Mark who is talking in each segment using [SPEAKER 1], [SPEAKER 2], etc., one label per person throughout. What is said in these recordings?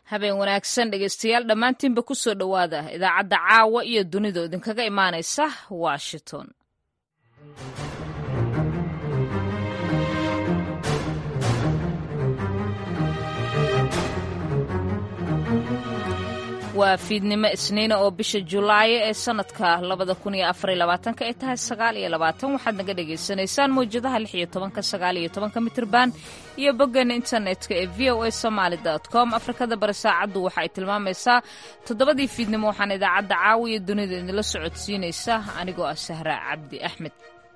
[SPEAKER 1] habeen wanaagsan dhegeystayaal dhammaantiinba ku soo dhowaada idaacadda caawa iyo dunidu idinkaga imaanaysa washington waa fiidnimo isniina oo bisha julaayo ee sanadka labada kun iyo afariyo labaatanka ay tahay sagaal iyo labaatan waxaad naga dhagaysanaysaan mawjadaha lix iyo tobanka sagaal iyo tobanka mitirban iyo boggeena internetka ee v o a somaali com afrikada bari saacaddu waxa ay tilmaamaysaa toddobadii fiidnimo waxaan idaacadda caawiya dunida idinla socodsiinaysa anigoo ah sahra cabdi axmed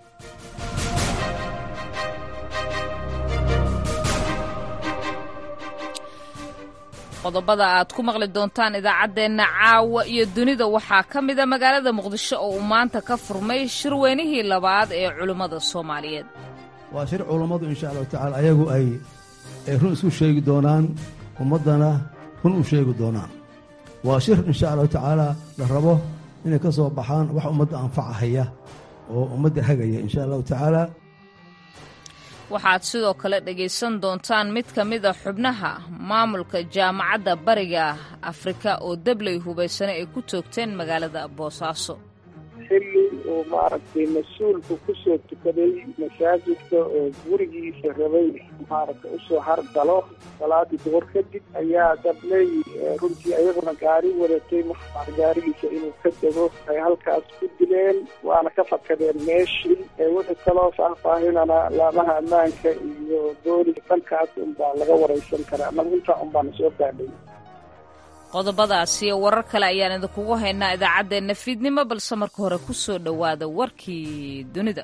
[SPEAKER 1] qodobada aad ku maqli doontaan idaacaddeenna caawa iyo dunida waxaa ka mida magaalada muqdisho oo uu maanta ka furmay shirweynihii labaad ee culimmada soomaaliyeed
[SPEAKER 2] waa shir culammadu insha allahu tacala ayagu ay ay run isku sheegi doonaan ummaddana run u sheegi doonaan waa shir insha allahu tacaala la rabo inay ka soo baxaan wax ummadda anfacahaya oo ummadda hagaya insha allahu tacaala
[SPEAKER 1] waxaad sidoo kale dhegaysan doontaan mid ka mid a xubnaha maamulka jaamacadda bariga afrika oo debley hubaysane ay ku toogteen magaalada boosaaso
[SPEAKER 3] xilli uu maaragtay mas-uulku kusoo tukaday masaajidka oo gurigiisa rabay maaragtay usoo hargalo salaadii duhur kadib ayaa dabley runtii ayaguna gaari wadatay maxaa gaarigiisa inuu ka dego ay halkaas ku dileen waana ka fakadeen meeshii wixii kaloo faahfaahinana laamaha ammaanka iyo booliga dhankaas unbaa laga waraysan karaa anagu intaa unbaana soo gaadhay
[SPEAKER 1] qodobadaas iyo warar kale ayaan idinkugu haynaa idaacaddeenna fiidnimo balse marka hore ku soo dhowaada warkii dunida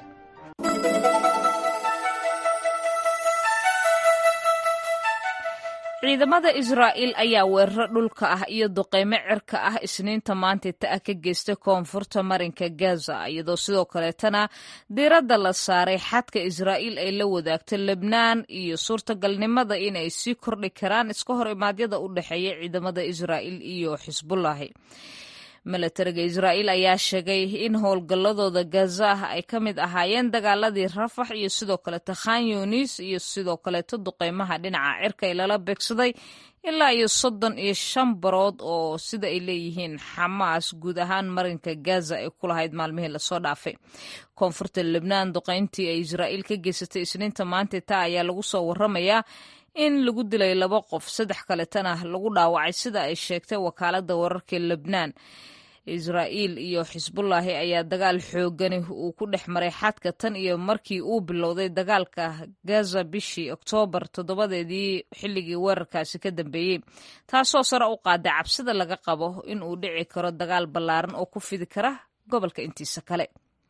[SPEAKER 1] ciidamada israa'iil ayaa weeraro dhulka ah iyo duqeymo cirka ah isniinta maantita ah ka geystay koonfurta marinka gaza iyadoo sidoo kaleetana diiradda la saaray xadka israa'iil ay la wadaagto lebnaan iyo suurtagalnimada inay sii kordhi karaan iska hor imaadyada u dhexeeya ciidamada israa'iil iyo xisbullaahi milatariga israa'iil ayaa sheegay in howlgalladooda gaza ah ay ka mid ahaayeen dagaaladii rafax iyo sidoo kaleeto khan yunis iyo sidoo kaleeto duqeymaha dhinaca cirka ee lala beegsaday ilaa iyo soddon iyo shan barood oo sida ay leeyihiin xamaas guud ahaan marinka gaza ay ku lahayd maalmihii lasoo dhaafay koonfurta lebnaan duqeyntii ay israa'iil ka geysatay isniinta maanta taa ayaa lagu soo waramayaa in lagu dilay laba qof saddex kaletana lagu dhaawacay sida ay sheegtay wakaaladda wararka lebnaan israa'iil iyo xisbullaahi ayaa dagaal xoogani uu ku dhex maray xadka tan iyo markii uu bilowday dagaalka gaza bishii oktoobar toddobadeedii xilligii weerarkaasi ka dambeeyey taasoo sare u qaaday cabsida laga qabo in uu dhici karo dagaal ballaaran oo ku fidi kara gobolka intiisa kale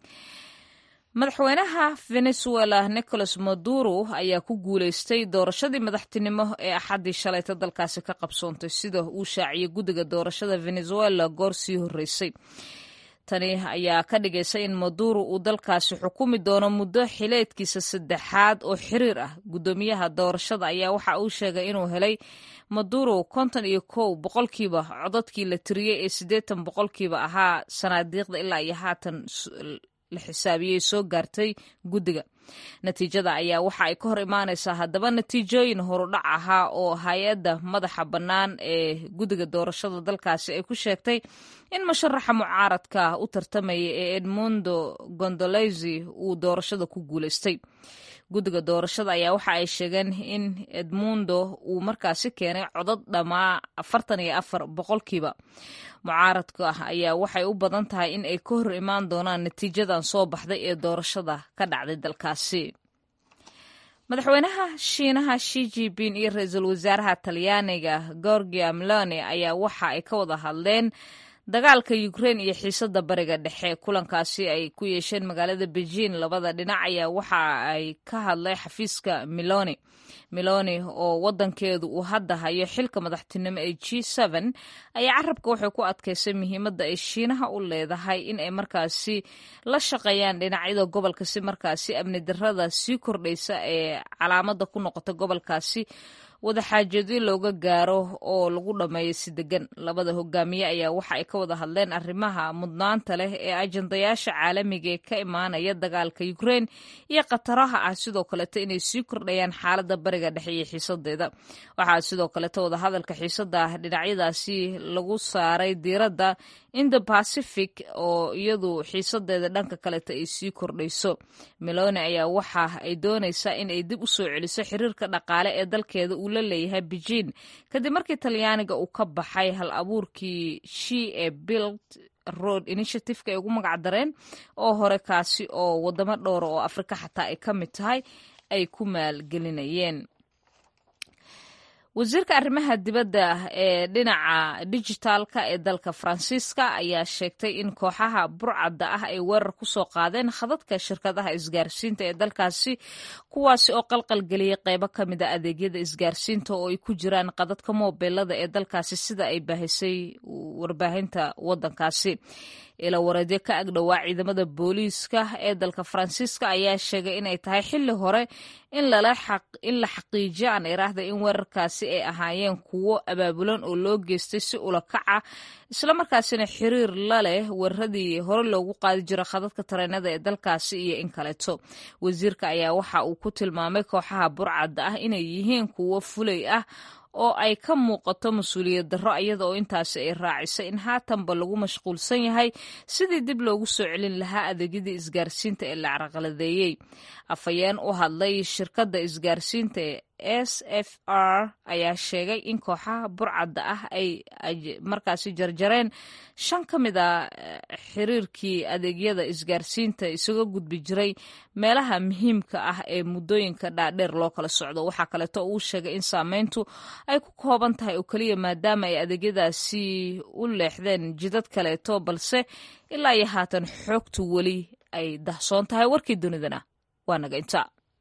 [SPEAKER 1] madaxweynaha venezuela nicolas maduro ayaa ku guuleystay doorashadii madaxtinimo ee axaddii shalayta dalkaasi ka qabsoontay sida uu shaaciyey guddiga doorashada venezuela goor sii horreysay tani ayaa ka dhigaysa in maduro uu dalkaasi xukumi doono muddo xileedkiisa saddexaad oo xiriir ah guddoomiyaha doorashada ayaa waxa uu sheegay inuu helay maduro konton iyo kow boqolkiiba codadkii la tiriyey ee siddeetan boqolkiiba ahaa sanaadiiqda ilaa iyo haatan la xisaabiyey soo gaartay guddiga natiijada ayaa waxa ay ka hor imaanaysaa haddaba natiijooyin horudhac ahaa oo hay-adda madaxa bannaan ee guddiga doorashada dalkaasi ay ku sheegtay in musharaxa mucaaradka u tartamaya ee edmundo gondolezi uu doorashada ku guuleystay guddiga doorashada ayaa waxa ay sheegeen in edmundo uu markaasi keenay codad dhammaa afartan iyo afar boqolkiiba mucaaradka ah ayaa waxay u badan tahay in ay ka hor imaan doonaan natiijadan soo baxday ee doorashada ka dhacday dalkaasi madaxweynaha shiinaha shi jipin iyo ra-iisul wasaaraha talyaaniga gorgia meloni ayaa waxa ay ka wada hadleen dagaalka ukrein iyo xiisadda bariga dhexe kulankaasi ay ku yeesheen magaalada beijing labada dhinac ayaa waxa ay ka hadlay xafiiska meloni meloni oo wadankeedu uu hadda hayo xilka madaxtinimo ee g n ayaa carabka waxay ku adkaysay muhiimadda ay shiinaha u leedahay in ay markaasi la shaqeeyaan dhinacyada gobolka si markaasi amni darada sii kordhaysa ee calaamada ku noqota gobolkaasi wadaxaajoodyo looga gaaro oo lagu dhammeeyo si degan labada hogaamiye ayaa waxa ay ka wada hadleen arrimaha mudnaanta leh ee ajandayaasha caalamiga ee ka imaanaya dagaalka ukrein iyo khataraha ah sidoo kaleeto inay sii kordhayaan xaaladda bariga dhexe iyo xiisadeeda waxaa sidoo kaleeto wadahadalka xiisada ah dhinacyadaasi lagu saaray diiradda indo pacific oo iyadu xiisadeeda dhanka kaleeto ay sii kordhayso meloni ayaa waxa ay doonaysaa in ay dib u soo celiso xiriirka dhaqaale ee dalkeeda uu la leeyahay beijing kadib markii talyaaniga uu ka baxay hal abuurkii shi ee bild road initiativeka ay ugu magac dareen oo hore kaasi oo wadamo dhowra oo afrika xataa ay ka mid tahay ay ku maalgelinayeen wasiirka arrimaha dibadda ee dhinaca dijitaalka ee dalka faransiiska ayaa sheegtay in kooxaha burcadda ah ay weerar ku soo qaadeen khadadka shirkadaha isgaarsiinta ee dalkaasi kuwaasi oo qalqalgeliyay qeybo ka mid a adeegyada isgaarsiinta oo ay ku jiraan qadadka moobeelada ee dalkaasi sida ay baahisay warbaahinta waddankaasi ila wareedyo ka agdhowaa ciidamada booliiska ee dalka faransiiska ayaa sheegay inay tahay xilli hore in la xaqiijiyo aan iraahda in weerarkaasi ay ahaayeen kuwo abaabulan oo loo geystay si ula kaca islamarkaasina xiriir la leh weeraradii hore loogu qaadi jira khadadka tareenada ee dalkaasi iyo in kaleeto wasiirka ayaa waxa uu ku tilmaamay kooxaha burcadda ah inay yihiin kuwo fulay ah oo ay ka muuqato mas-uuliyad darro iyada oo intaasi ay raacisay in haatanba lagu mashquulsan yahay sidii dib loogu soo celin lahaa adeegyadii isgaarsiinta ee la carqaladeeyey afhayeen u hadlay shirkadda isgaarsiinta s f r ayaa sheegay in kooxaha burcadda ah ay markaasi jarjareen shan ka mid a xiriirkii adeegyada isgaarsiinta isaga gudbi jiray meelaha muhiimka ah ee muddooyinka dhaadheer loo kala socdo waxaa kaleeto uu sheegay in saameyntu ay ku kooban tahay oo keliya maadaama ay adeegyadaasi u leexdeen jidad kaleeto balse ilaa iyo haatan xoogtu weli ay dahsoon tahay warkii dunidana waa naga inta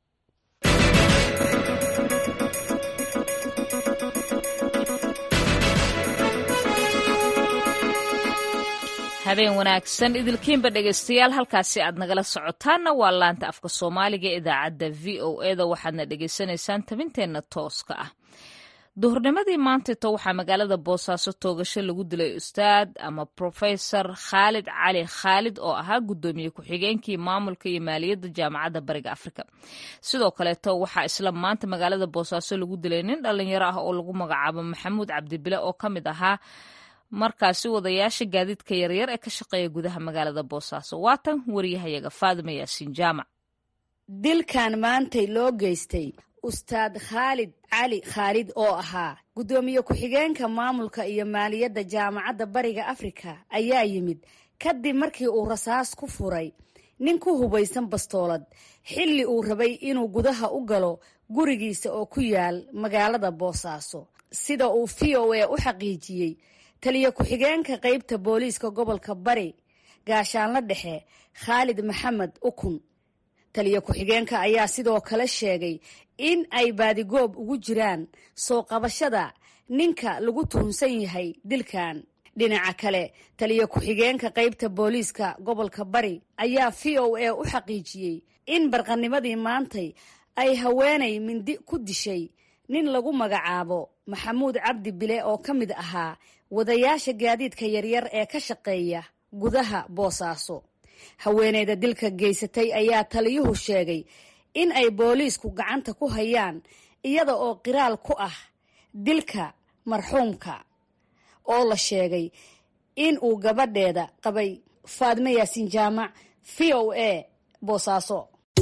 [SPEAKER 1] habeen wanaagsan idilkiinba dhegaystayaal halkaasi aad nagala socotaanna waa laanta afka soomaaliga ee idaacadda v o eda waxaadna dhegaysanaysaan tabinteenna tooska ah duhurnimadii maantato waxaa magaalada boosaaso toogasho lagu dilay ustaad ama profesor khaalid cali khaalid oo ahaa guddoomiye ku-xigeenkii maamulka iyo maaliyadda jaamacadda bariga afrika sidoo kaleeto waxaa isla maanta magaalada boosaaso lagu dilay nin dhalinyaro ah oo lagu magacaabo maxamuud cabdibile oo ka mid ahaa markaasi wadayaasha gaadiidka yaryar ee ka shaqeeya gudaha magaalada boosaaso waatan wariyahayaga faadima yaasiin jaamac
[SPEAKER 4] dilkan maantay loo geystay ustaad khaalid cali khaalid oo ahaa guddoomiye ku-xigeenka maamulka iyo maaliyadda jaamacadda bariga afrika ayaa yimid kadib markii uu rasaas ku furay nin ku hubaysan bastoolad xilli uu rabay inuu gudaha u galo gurigiisa oo ku yaal magaalada boosaaso sida uu v o a u xaqiijiyey taliye ku-xigeenka qeybta booliiska gobolka bari gaashaanla dhexe khaalid maxamed ukun taliye ku-xigeenka ayaa sidoo kale sheegay in ay baadigoob ugu jiraan soo qabashada ninka lagu tuhunsan yahay dilkan dhinaca kale taliye ku-xigeenka qeybta booliiska gobolka bari ayaa v o a u xaqiijiyey in barqanimadii maantay ay haweenay mindi ku dishay nin lagu magacaabo maxamuud cabdi bile oo ka mid ahaa wadayaasha gaadiidka yaryar ee ka shaqeeya gudaha boosaaso haweeneyda dilka geysatay ayaa taliyuhu sheegay in ay booliisku gacanta ku hayaan iyada oo qiraal ku ah dilka marxuumka oo la sheegay in uu gabadheeda qabay faadme yaasiin jaamac v o a boosaaso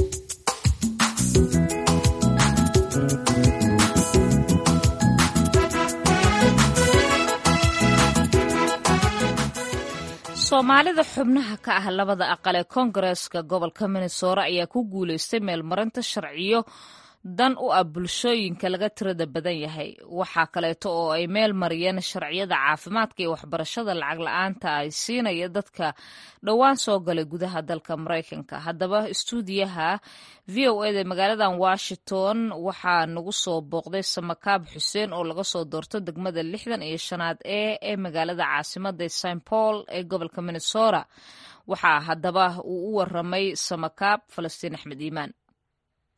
[SPEAKER 1] soomaalida xubnaha ka ah labada aqal ee koongareeska gobolka minnesora ayaa ku guuleystay meelmarinta sharciyo dan u ah bulshooyinka laga tirada badan yahay waxaa kaleeto oo ay meel mariyeen sharciyada caafimaadka iyo waxbarashada lacag la-aanta ay siinaya dadka dhowaan soo galay gudaha dalka maraykanka haddaba istuudiyaha v o eda magaaladan washington waxaa nagu soo booqday samakaab xuseen oo laga soo doorto degmada lixdan iyo shanaad ee ee magaalada caasimada st paul ee gobolka minnesota waxaa haddaba uu u waramay samakaab falastiin axmed iimaan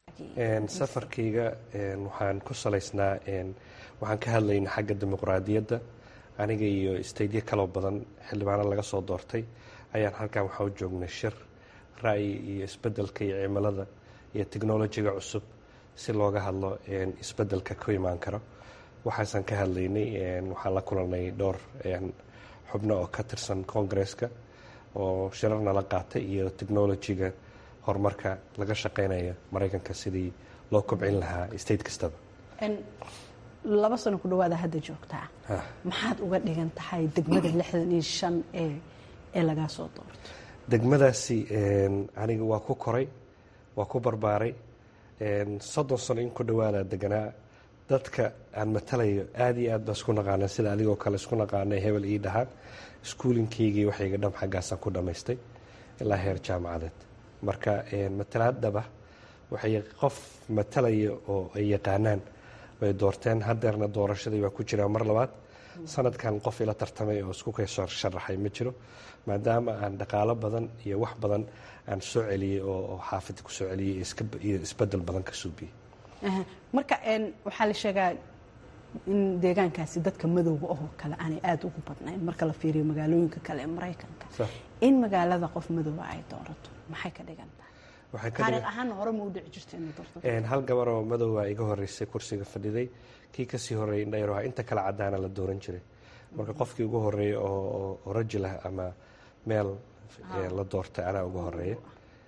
[SPEAKER 5] safarkayga waxaan ku salaysnaa waxaan ka hadlaynay xagga dimuqraadiyadda aniga iyo staydyo kaloo badan xildhibaano laga soo doortay ayaan halkan waxaa u joognay shir ra'yi iyo isbeddelka iyo cimilada iyo technolojiga cusub si looga hadlo isbeddelka ku imaan karo waxaasaan ka hadlaynay waxaan la kulanay dhowr xubno oo ka tirsan koongareeska oo shirar nala qaatay iyo technolojiga horumarka laga shaqeynaya maraykanka sidii loo kobcin lahaa state kastaba
[SPEAKER 6] laba sano ku dhawaada hadda joogtaa maxaad uga dhigan tahay degmada lixdan iyo shan ee ee lagaa soo doorto
[SPEAKER 5] degmadaasi aniga waa ku koray waa ku barbaaray soddon sano in ku dhawaada deganaa dadka aan matalayo aada iyo aad baa isku naqaana sida adigoo kale isku naqaanay hebel ii dhahaan iskuulinkaygii waxayga dham xaggaasaan ku dhammaystay ilaa heer jaamacadeed marka matalaadaba waxay qof matalaya oo ay yaqaanaan bay doorteen hadeerna doorashadii baa ku jiraa mar labaad sanadkan qof ila tartamay oo isku kasoo sharaxay ma jiro maadaama aan dhaqaalo badan iyo wax badan aan soo celiyey oo xaafada ku soo celiyey iyo isbedel badan ka suubiyey
[SPEAKER 6] marka waxaa la sheegaa in deegaankaasi dadka madowga oo kale aanay aada ugu badnayn marka la fiiriyo magaalooyinka kale ee maraykanka in magaalada qof madowga ay doorato maxay ka dhigan tahay taariikh ahaanna hore ma u dhici jirta inay doorto
[SPEAKER 5] hal gabar oo madowga iga horeysay kursiga fadhiday kii kasii horeeyay indhayar inta kale cadaana la dooran jiray marka qofkii ugu horeeya oo rajilah ama meel la doortay anaa ugu horeeya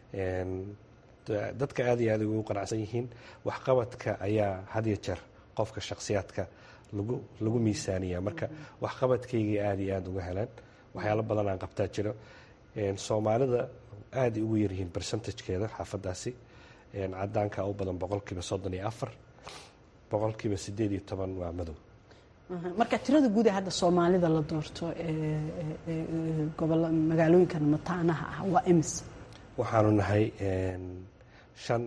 [SPEAKER 5] dadka aada iyo aad ugu qanacsan yihiin waxqabadka ayaa had iyo jeer qofka shakhsiyaadka lagu lagu miisaaniya marka waxqabadkaygii aada iyo aada uga heleen waxyaalo badan aan qabtaa jiro soomaalida aaday ugu yaryihiin bercentagekeeda xaafadaasi cadaanka u badan boqolkiiba soddon iyo afar boqolkiiba sideed iyo toban waa madow
[SPEAKER 6] marka tirada guud ee hadda soomaalida la doorto gobola magaalooyinkan mataanaha ah waa imis
[SPEAKER 5] waxaanu nahay shan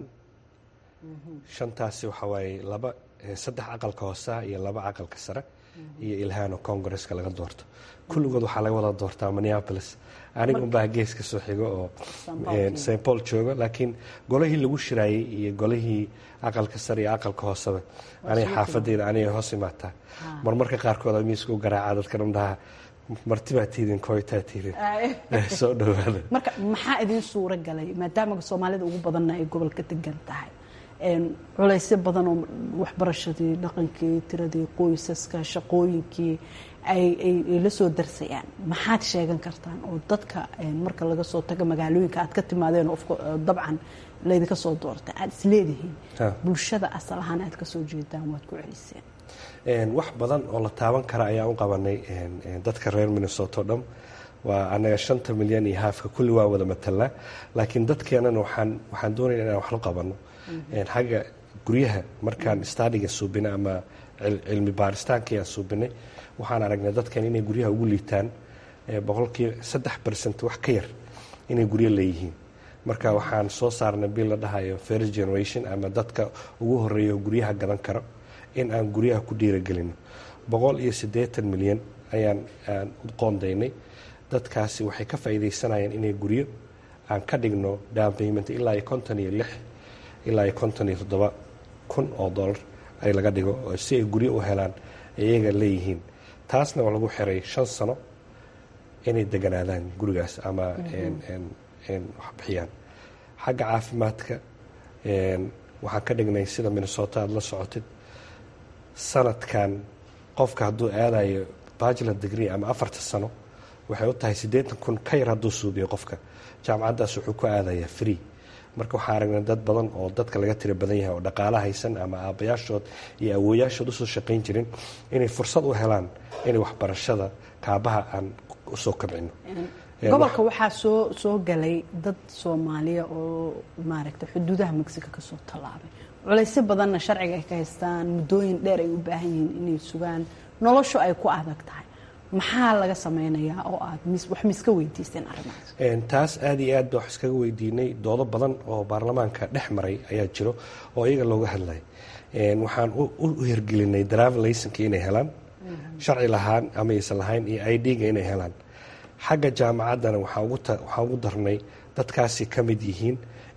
[SPEAKER 5] shantaasi waxaa waaye laba saddex aqalka hooseha iyo laba aqalka sare iyo ilhaano congaresska laga doorto kulligood waxaa laga wada doortaa minneapolis aniga unbaa geeska soo xigo oo st paul joogo laakiin golihii lagu shiraayey iyo golihii aqalka sare iyo aqalka hooseba aniga xaafadeyda aniga hoos imaataa marmarka qaarkood miisku garaaca dadka dhandhaha martibaa tiidin koytaa tiidin soo dhawaada
[SPEAKER 6] marka maxaa idin suuro galay maadaama soomaalida ugu badanna ay gobolka degan tahay culaysyo badan oo waxbarashadii dhaqankii tiradii qoysaska shaqooyinkii ay la soo darsayaan maxaad sheegan kartaan oo dadka marka laga soo tago magaalooyinka aad ka timaadeen dabcan laydinka soo doortay aad isleedihiin bulshada asal ahaan aad kasoo jeedaan waad ku celiseen
[SPEAKER 5] wax badan oo la taaban kara ayaan u qabanay dadka reer minnesota o dham waa anaga shanta milyan iyo haafka kulli waa wada matalnaa laakiin dadkeenana waxaan waxaan doonayna inaan wax la qabano xagga guryaha markaan stadiga suubinay ama cilmi baaristaankii aan suubinay waxaan aragnay dadkan inay guryaha ugu liitaan boqolkiiba saddex bercent wax ka yar inay guryo leeyihiin marka waxaan soo saarnay bil la dhahayo first generation ama dadka ugu horeeya oo guryaha gadan karo in aan guryaha ku dhiiragelino boqol iyo siddeetan milyan ayaan aan u qoondaynay dadkaasi waxay ka faa'iidaysanayaan inay guryo aan ka dhigno down payment ilaa iyo konton iyo lix ilaa iyo konton iyo toddoba kun oo dollar ay laga dhigo si ay guryo u helaan iyaga leeyihiin taasna waa lagu xiray shan sano inay deganaadaan gurigaas ama wax bixiyaan xagga caafimaadka waxaan ka dhignay sida minnesota aada la socotid sanadkan qofka hadduu aadayo bachelor degree ama afarta sano waxay u tahay siddeetan kun ka yar hadduu suubiyo qofka jaamacaddaas wuxuu ku aadayaa free marka waxaa aragnay dad badan oo dadka laga tira badan yahay oo dhaqaala haysan ama aabbayaashood iyo awooyaashood usoo shaqayn jirin inay fursad u helaan inay waxbarashada kaabaha aan usoo kabcino
[SPEAKER 6] gobolka waxaa soo soo galay dad soomaaliya oo maaragtay xuduudaha mexico kasoo tallaabay culaysyo badanna sharciga ay ka haystaan muddooyin dheer ay u baahan yihiin inay sugaan noloshu ay ku adag tahay maxaa laga sameynayaa oo aad wax miska weydiiseen arrimahaas
[SPEAKER 5] taas aada iyo aad ba wax iskaga weydiinay doodo badan oo baarlamaanka dhex maray ayaa jiro oo iyaga looga hadlay waxaan u hirgelinay driver laysanka inay helaan sharci lahaan ama aysan lahayn iyo i d-ga inay helaan xagga jaamacaddana waxaa ugu darnay dadkaasi ka mid yihiin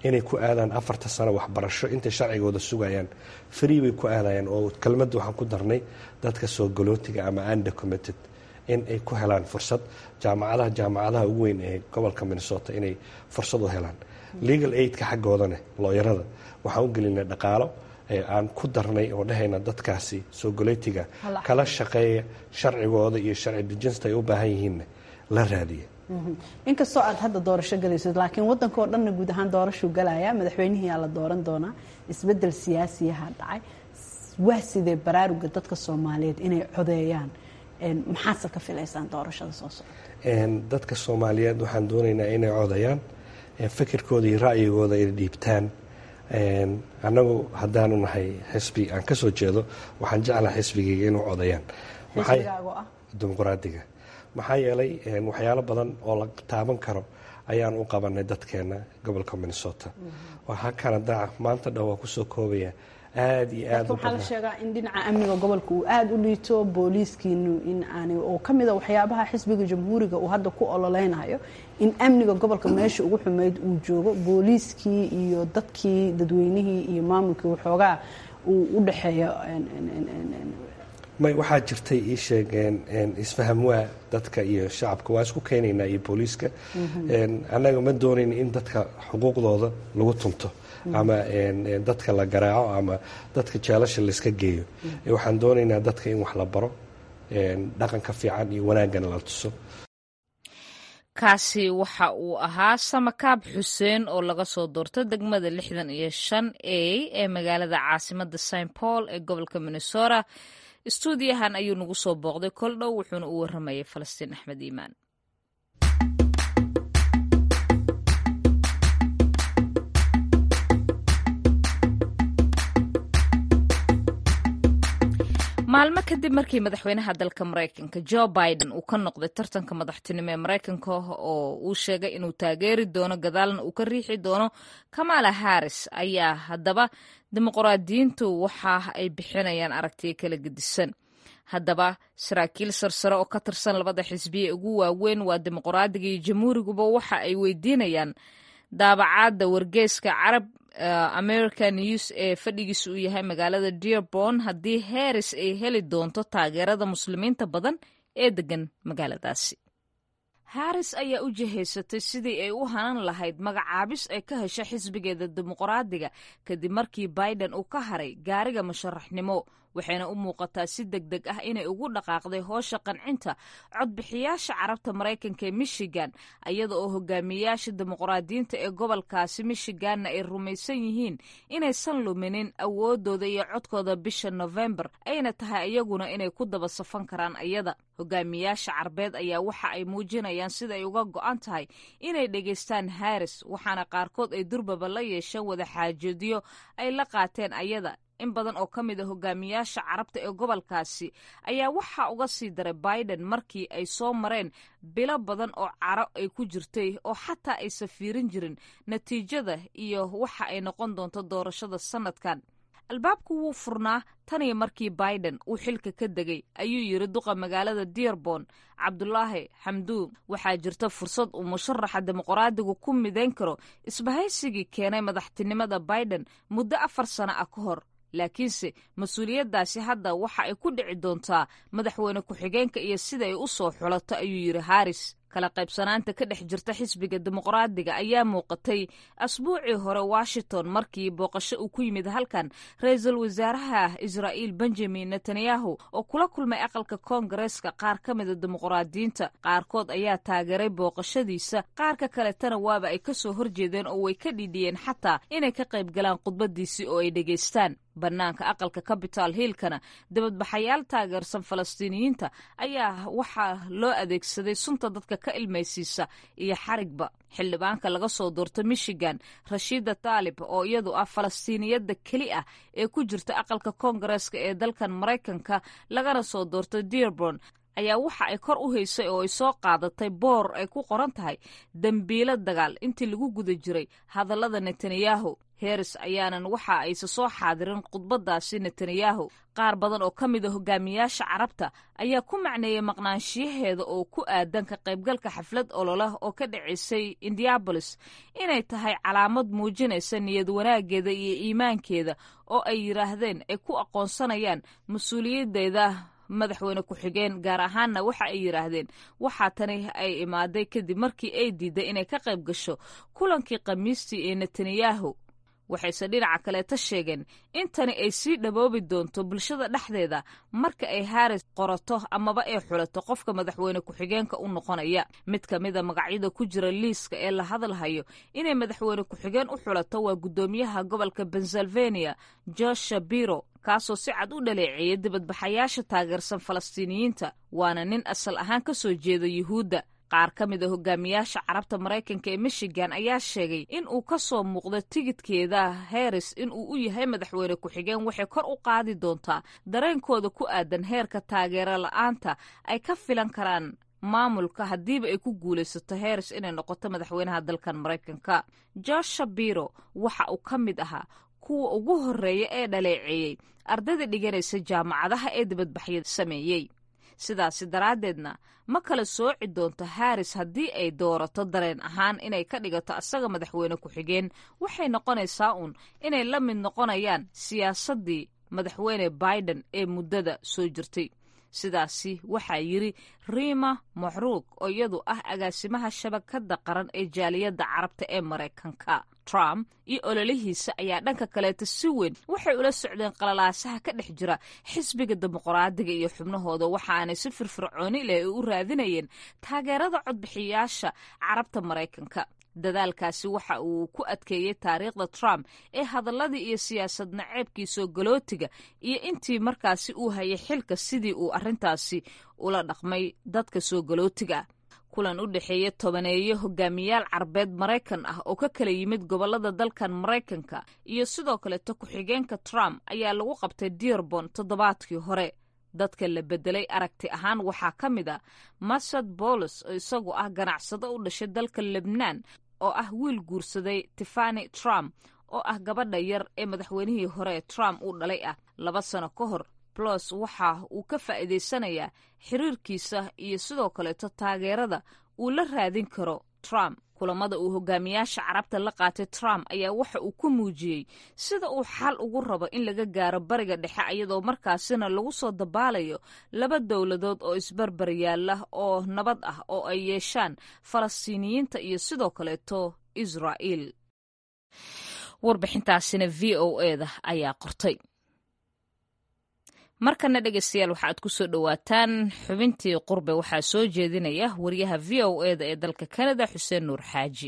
[SPEAKER 5] inay ku aadaan afarta sano waxbarasho intay sharcigooda sugayaan free bay ku aadayaan oo kelmadda waxaan ku darnay dadka soo galootiga ama undocumented in ay ku helaan fursad jaamacadaha jaamacadaha ugu weyn ee gobolka minnesota inay fursad u helaan legal aidka xaggoodane looyarada waxaan u gelinay dhaqaalo aan ku darnay oo dhahayna dadkaasi soo galootiga kala shaqeeya sharcigooda iyo sharci dejinsta ay u baahan yihiinna la raadiya
[SPEAKER 6] inkastoo aad hadda doorasho galaysid laakiin wadanka oo dhanna guud ahaan doorashuu galaya madaxweynihiyaa la dooran doonaa isbedel siyaasiyaha dhacay waa sidee baraaruga dadka soomaaliyeed inay codeeyaan maxaadse ka filaysaan doorashada soo socota
[SPEAKER 5] dadka soomaaliyeed waxaan doonaynaa inay codayaan fikirkooda iyo ra'yigooda ay dhiibtaan annagu haddaanu nahay xisbi aan ka soo jeedo waxaan jeclaha xisbigayga inuu codayaan dimuqraadiga maxaa yeelay waxyaalo badan oo la taaban karo ayaan u qabanay dadkeena gobolka minnesota waxaa kanada maanta dhan waa kusoo koobaya aada iyo aad
[SPEAKER 6] waxaa la sheegaa in dhinaca amniga gobolka uu aada u liito booliiskiinu in aani oo ka mid a waxyaabaha xisbiga jamhuuriga uu hadda ku ololeynayo in amniga gobolka meesha ugu xumeyd uu joogo booliiskii iyo dadkii dadweynihii iyo maamulkii waxoogaa uu u dhexeeyo
[SPEAKER 5] may waxaa jirtay ii sheegeen isfaham waa dadka iyo shacabka waa isku keenaynaa iyo booliiska annaga ma doonayn in dadka xuquuqdooda lagu tunto ama dadka la garaaco ama dadka jeelasha layska geeyo waxaan doonaynaa dadka in wax la baro dhaqanka fiican iyo wanaagana la tuso
[SPEAKER 1] kaasi waxa uu ahaa samakaab xuseen oo laga soo doorto degmada lixdan iyo shan a ee magaalada caasimada st paul ee gobolka minnesota istuudiyahan ayuu nagu soo booqday kol dhow wuxuuna u waramayay falastiin axmed iimaan maalmo kadib markii madaxweynaha dalka maraykanka jo biden uu ka noqday tartanka madaxtinimo ee maraykanka oo uu sheegay inuu taageeri doono gadaalna uu ka riixi doono kamala harris ayaa haddaba dimuqraadiyiintu waxa ay bixinayaan aragtiyo kala gedisan haddaba saraakiil sarsare oo ka tirsan labada xisbiye ugu waaweyn waa dimuqraadiga iyo jamhuuriguba waxa ay weydiinayaan daabacaadda wargeeska carab american news ee fadhigiisa uu yahay magaalada dearborn haddii harris ay heli doonto taageerada muslimiinta badan ee degan magaaladaasi harris ayaa u jihaysatay sidii ay u hanan lahayd magacaabis ay ka hesha xisbigeeda dimuqraadiga kadib markii biden uu ka haray gaariga musharaxnimo waxayna u muuqataa si deg deg ah inay ugu dhaqaaqday hoosha qancinta codbixiyaasha carabta maraykanka ee michigan iyada oo hogaamiyayaasha dimuqraadiyiinta ee gobolkaasi michiganna ay rumaysan yihiin inaysan luminin awoodooda iyo codkooda bisha nofembar ayna tahay iyaguna inay ku daba safan karaan iyada hogaamiyaasha carbeed ayaa waxa ay muujinayaan sida ay uga go'an tahay inay dhegaystaan harris waxaana qaarkood ay durbaba la yeesheen wada xaajoodyo ay la qaateen ayada in badan oo ka mid a hogaamiyaasha carabta ee gobolkaasi ayaa waxaa uga sii daray biden markii ay soo mareen bilo badan oo caro ay ku jirtay oo xataa aysan fiirin jirin natiijada iyo waxa ay noqon doonto doorashada sanadkan albaabku wuu furnaa taniyo markii biden uu xilka ka degay ayuu yidhi duqa magaalada dearborn cabdulaahi xamduun waxaa jirta fursad uu musharaxa dimuqraadigu ku midayn karo isbahaysigii keenay madaxtinimada biden muddo afar sano ah ka hor laakiinse mas-uuliyaddaasi hadda waxa ay ku dhici doontaa madaxweyne ku-xigeenka iyo sida ay u soo xulato ayuu yidhi haris kala qaybsanaanta ka dhex jirta xisbiga dimuqraadiga ayaa muuqatay asbuucii hore washington markii booqasho uu ku yimid halkan ra-iisul wasaaraha israa'iil benjamin netanyahu oo kula kulmay aqalka koongareeska qaar ka mida dimuqraadiyiinta qaarkood ayaa taageeray booqashadiisa qaarka kaletana waaba ay ka soo horjeedeen oo way ka dhidhiyeen xataa inay ka qayb galaan khudbadiisii oo ay dhegaystaan bannaanka aqalka capital hillkana dibadbaxayaal taageersan falastiiniyiinta ayaa waxaa loo adeegsaday sunta dadka ka ilmaysiisa iyo xarigba xildhibaanka laga soo doorto michigan rashiida taalib oo iyadu ah falastiiniyadda keli ah ee ku jirta aqalka koongareeska ee dalkan maraykanka lagana soo doorto dearborn ayaa waxa ay kor u haysay oo ay soo qaadatay boor ay ku qoran tahay dembiilo dagaal intii lagu guda jiray hadallada netanyahu heris ayaanan waxa ayse soo xaadirin khudbadaasi netanyahu qaar badan oo ka mid a hogaamiyaasha carabta ayaa ku macneeyey maqnaanshiyaheeda oo ku aadan ka qaybgalka xaflad ololah oo ka dhacaysay indiabolis inay tahay calaamad muujinaysa niyad wanaaggeeda iyo iimaankeeda oo ay yidhaahdeen ay ku aqoonsanayaan mas-uuliyaddeeda madaxweyne ku-xigeen gaar ahaanna waxa ay yidhaahdeen waxaa tani ay imaaday kadib markii ay diiday inay ka qayb gasho kulankii khamiistii ee netanyahu waxayse dhinaca kaleeta sheegeen in tani ay sii dhaboobi doonto bulshada dhexdeeda marka ay haris qorato amaba ay xulato qofka madaxweyne ku-xigeenka u noqonaya mid ka mida magacyada ku jira liiska ee la hadalhayo inay madaxweyne ku-xigeen u xulato waa guddoomiyaha gobolka pennsylvania josh shapiro kaasoo si cad u dhaleeceeyay dibadbaxayaasha taageersan falastiiniyiinta waana nin asal ahaan ka soo jeeda yuhuudda qaar ka mid a hogaamiyaasha carabta maraykanka ee michigan ayaa sheegay in uu ka soo muuqdo tigidkeeda heris in uu u yahay madaxweyne ku-xigeen waxay kor u qaadi doontaa dareenkooda ku aadan heerka taageero la-aanta ay ka filan karaan maamulka haddiiba ay ku guulaysato heris inay noqoto madaxweynaha dalkan maraykanka josh shapiro waxa uu ka mid ahaa kuwa ugu horreeya ee dhaleeceeyey ardayda dhiganaysa jaamacadaha ee dibadbaxya sameeyey sidaasi daraaddeedna ma kala sooci doonto haris haddii ay doorato dareen ahaan inay ka dhigato asaga madaxweyne ku-xigeen waxay noqonaysaa uun inay la mid noqonayaan siyaasaddii madaxweyne biden ee muddada soo jirtay sidaasi waxaa yidri riima maxruug oo iyadu ah agaasimaha shabakadda qaran ee jaaliyadda carabta ee maraykanka trump iyo ololihiisa ayaa dhanka kaleeta si weyn waxay ula socdeen qalalaasaha ka dhex jira xisbiga dimuqraadiga iyo xubnahooda waxaanay si firfircooni leh u raadinayeen taageerada codbixiyaasha carabta maraykanka dadaalkaasi waxa uu ku adkeeyey taariikhda trump ee hadalladii iyo siyaasad naceebkii soo galootiga iyo intii markaasi uu hayay xilka sidii uu arrintaasi ula dhaqmay dadka soo galootiga kulan u dhexeeya tobaneeyo hogaamiyaal carbeed maraykan ah oo ka kala yimid gobolada dalkan maraykanka iyo sidoo kaleto ku-xigeenka trump ayaa lagu qabtay dearbon toddobaadkii hore dadka la bedelay aragti ahaan waxaa ka mid a masad bolos oo isagu ah ganacsado u dhashay dalka lebnaan oo ah wiil guursaday tiffani trump oo ah gabadha yar ee madaxweynihii hore trump uu dhalay ah laba sano ka hor blos waxa uu ka faa'iidaysanayaa xiriirkiisa iyo sidoo kaleeto taageerada uu la raadin karo trump kulamada uu hogaamiyaasha carabta la qaatay trump ayaa waxa uu ku muujiyey sida uu xal ugu rabo in laga gaaro bariga dhexe iyadoo markaasina lagu soo dabaalayo laba dowladood oo isbarbar yaalla oo nabad ah oo ay yeeshaan falastiiniyiinta iyo sidoo kaleeto israa'iil warbixintaasina v o eda ayaa qortay markana dhegeystayaal waxaaad ku soo dhowaataan xubintii qurbe waxaa soo jeedinaya wariyaha v o eda ee dalka kanada xuseen nuur xaaji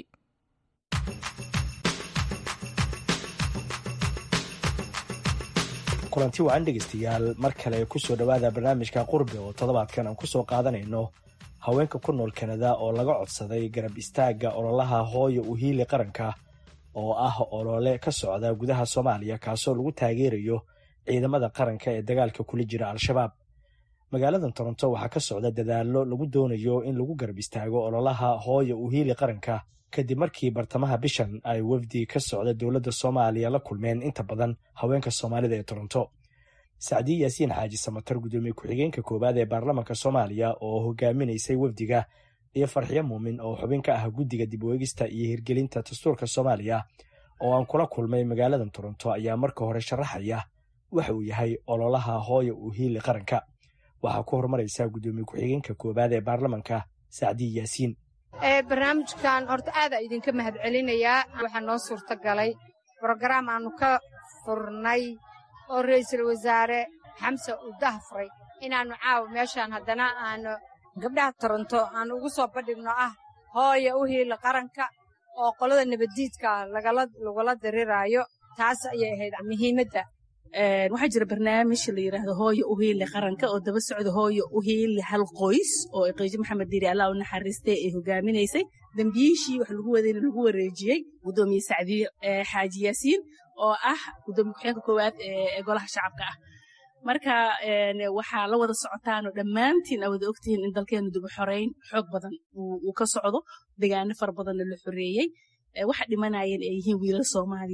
[SPEAKER 7] kulanti wacan dhegeystayaal mar kale kusoo dhowaada barnaamijka qurbe oo toddobaadkan aan kusoo qaadanayno haweenka ku nool kanada oo laga codsaday garab istaagga ololaha hooya uhiili qaranka oo ah olole ka socda gudaha soomaaliya kaasoo lagu taageerayo ciidamada qaranka ee dagaalka kula jira al-shabaab magaaladan toronto waxaa ka socda dadaallo lagu doonayo in lagu garab istaago ololaha hooya uhiili qaranka kadib markii bartamaha bishan ay wafdi ka socda dowladda soomaaliya la kulmeen inta badan haweenka soomaalida ee toronto sacdiye yaasiin xaaji samatar gudoomiye ku-xigeenka koowaad ee baarlamaanka soomaaliya oo hogaaminaysay wafdiga iyo farxiyo muumin oo xubin ka ah guddiga dib weegista iyo hirgelinta dastuurka soomaaliya oo aan kula kulmay magaaladan toronto ayaa marka hore sharaxaya waxa uu yahay ololaha hooya uhiili qaranka waxaa ku horumaraysa gudoomiye ku-xigeenka koowaad ee baarlamanka sacdiye yaasiin
[SPEAKER 8] barnaamijkan horta aada idinka mahad celinayaa waxaa noo suurta galay brogaraam aanu ka furnay oo ra'iisul wasaare xamse uu dahfuray inaannu caawa meeshaan haddana aanu gabdhaha toronto aan ugu soo bandhigno ah hooya u hiila qaranka oo qolada nabaddiidka lagula diriraayo taas ayay ahayd muhiimadda
[SPEAKER 6] waxaa jira barnaamij la yidhaahdo hooyo uhiili qaranka oo daba socda hooyo uhiili hal qoys oo qiijo maxamed diiri allah u naxariistay ay hogaaminaysay dembiyiishii wax lagu wadayna lagu wareejiyey gudoomiye sacdiye xaaji yaasiin oo ah gudoomiye ku-xigeenka koowaad ee golaha shacabka ah marka waxaa la wada socotaanoo dhammaantiin aa wada ogtihiin in dalkeenu dib u xoreyn xoog badan uu ka socdo degaano fara badanna la xoreeyey waxa dhimanayeen ay yihiin wiilal soomaaliyeed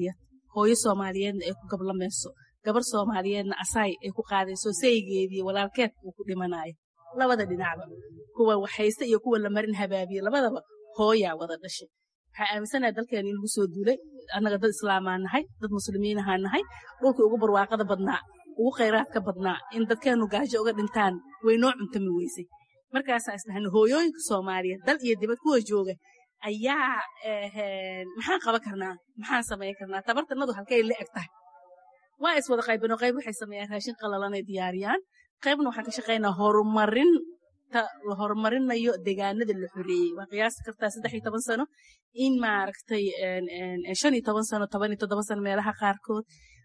[SPEAKER 9] hooyo soomaaliyeedna ay ku gablamayso gabar soomaaliyeedna asaay ay ku qaadayso saygeedii walaalkeed uu ku dhimanayo labada dhinacba kuwa waxhayste iyo kuwa la marin habaabiye labadaba hooyaa wada dhashay waxaa aaminsanaha dalkeena in lagu soo duulay annaga dad islaamaa nahay dad muslimiinahaa nahay dhulkii ugu barwaaqada badnaa ugu khayraadka badnaa in dadkeenu gaajo uga dhintaan way noo cuntami weysay markaasaa isdhahna hooyooyinka soomaaliyeed dal iyo dibad kuwa jooga ayaa maxaan qaban karnaa maxaan samayn karnaa tabartanadu halkay la eg tahay waa is wada qaybino qayb waxay sameeyaan raashin qalalanay diyaariyaan qaybna waxaan ka shaqaynaa horumarin la horumarinayo deegaanada la xoreeyey waa qiyaasi kartaa saddex iyo toban sano in maaragtay shan iyo toban sano toban iyo toddoba sano meelaha qaarkood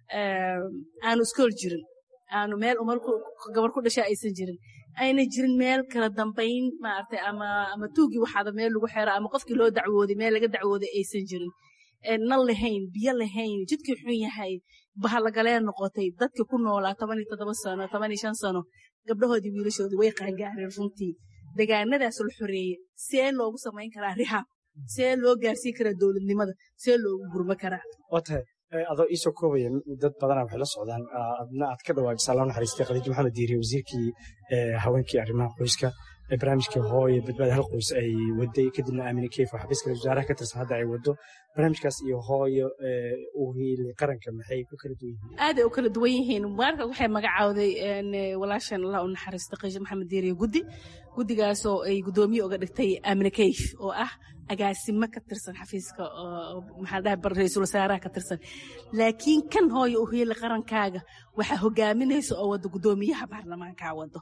[SPEAKER 9] aanu iskool jirin aanu meel umar gabar ku dhasha aysan jirin ayna jirin meel kala dambayn maaragtay ama ama tuugii waxaada meel lagu xero ama qofkii loo dacwooday meel laga dacwooday aysan jirin nal lahayn biyo lahayn jidkii xun yahay bahalagalee noqotay dadkii ku noolaa toban iyo toddoba sano toban iyo shan sano gabdhahoodii wiilashoodii way qaangaareen runtii deegaanadaas la xoreeyey see loogu samayn karaa rihaab see loo gaarsiin karaa dowladnimada see loogu gurmo karaa
[SPEAKER 7] waa tahay adoo iisoo koobaya dad badana waxay la socdaan adna aad ka dhawaajisa allah naxariistay khadiijo maxamed diiriye wasiirkii haweenkii arrimaha qoyska barnaamijkii hooye badbaada hal qoys ay waday kadibna aamine keyf oo xafiiska wasaaraha ka tirsan hadda ay wado barnaamijkaas iyo hooyo u hiilay qaranka maxay ku kala duwan yihiin
[SPEAKER 9] aaday u kala duwan yihiin mubaarka waxay magacawday walaashan allah u naxariista qiisho maxamed diiriye guddi guddigaasoo ay guddoomiye uga dhigtay aamine keyf oo ah agaasimo ka tirsan xafiiska maxaa dhahay ra-iisul wasaaraha ka tirsan laakiin kan hooyo u hiilay qarankaaga waxaa hogaaminaysa oo wada guddoomiyaha baarlamaankaa wado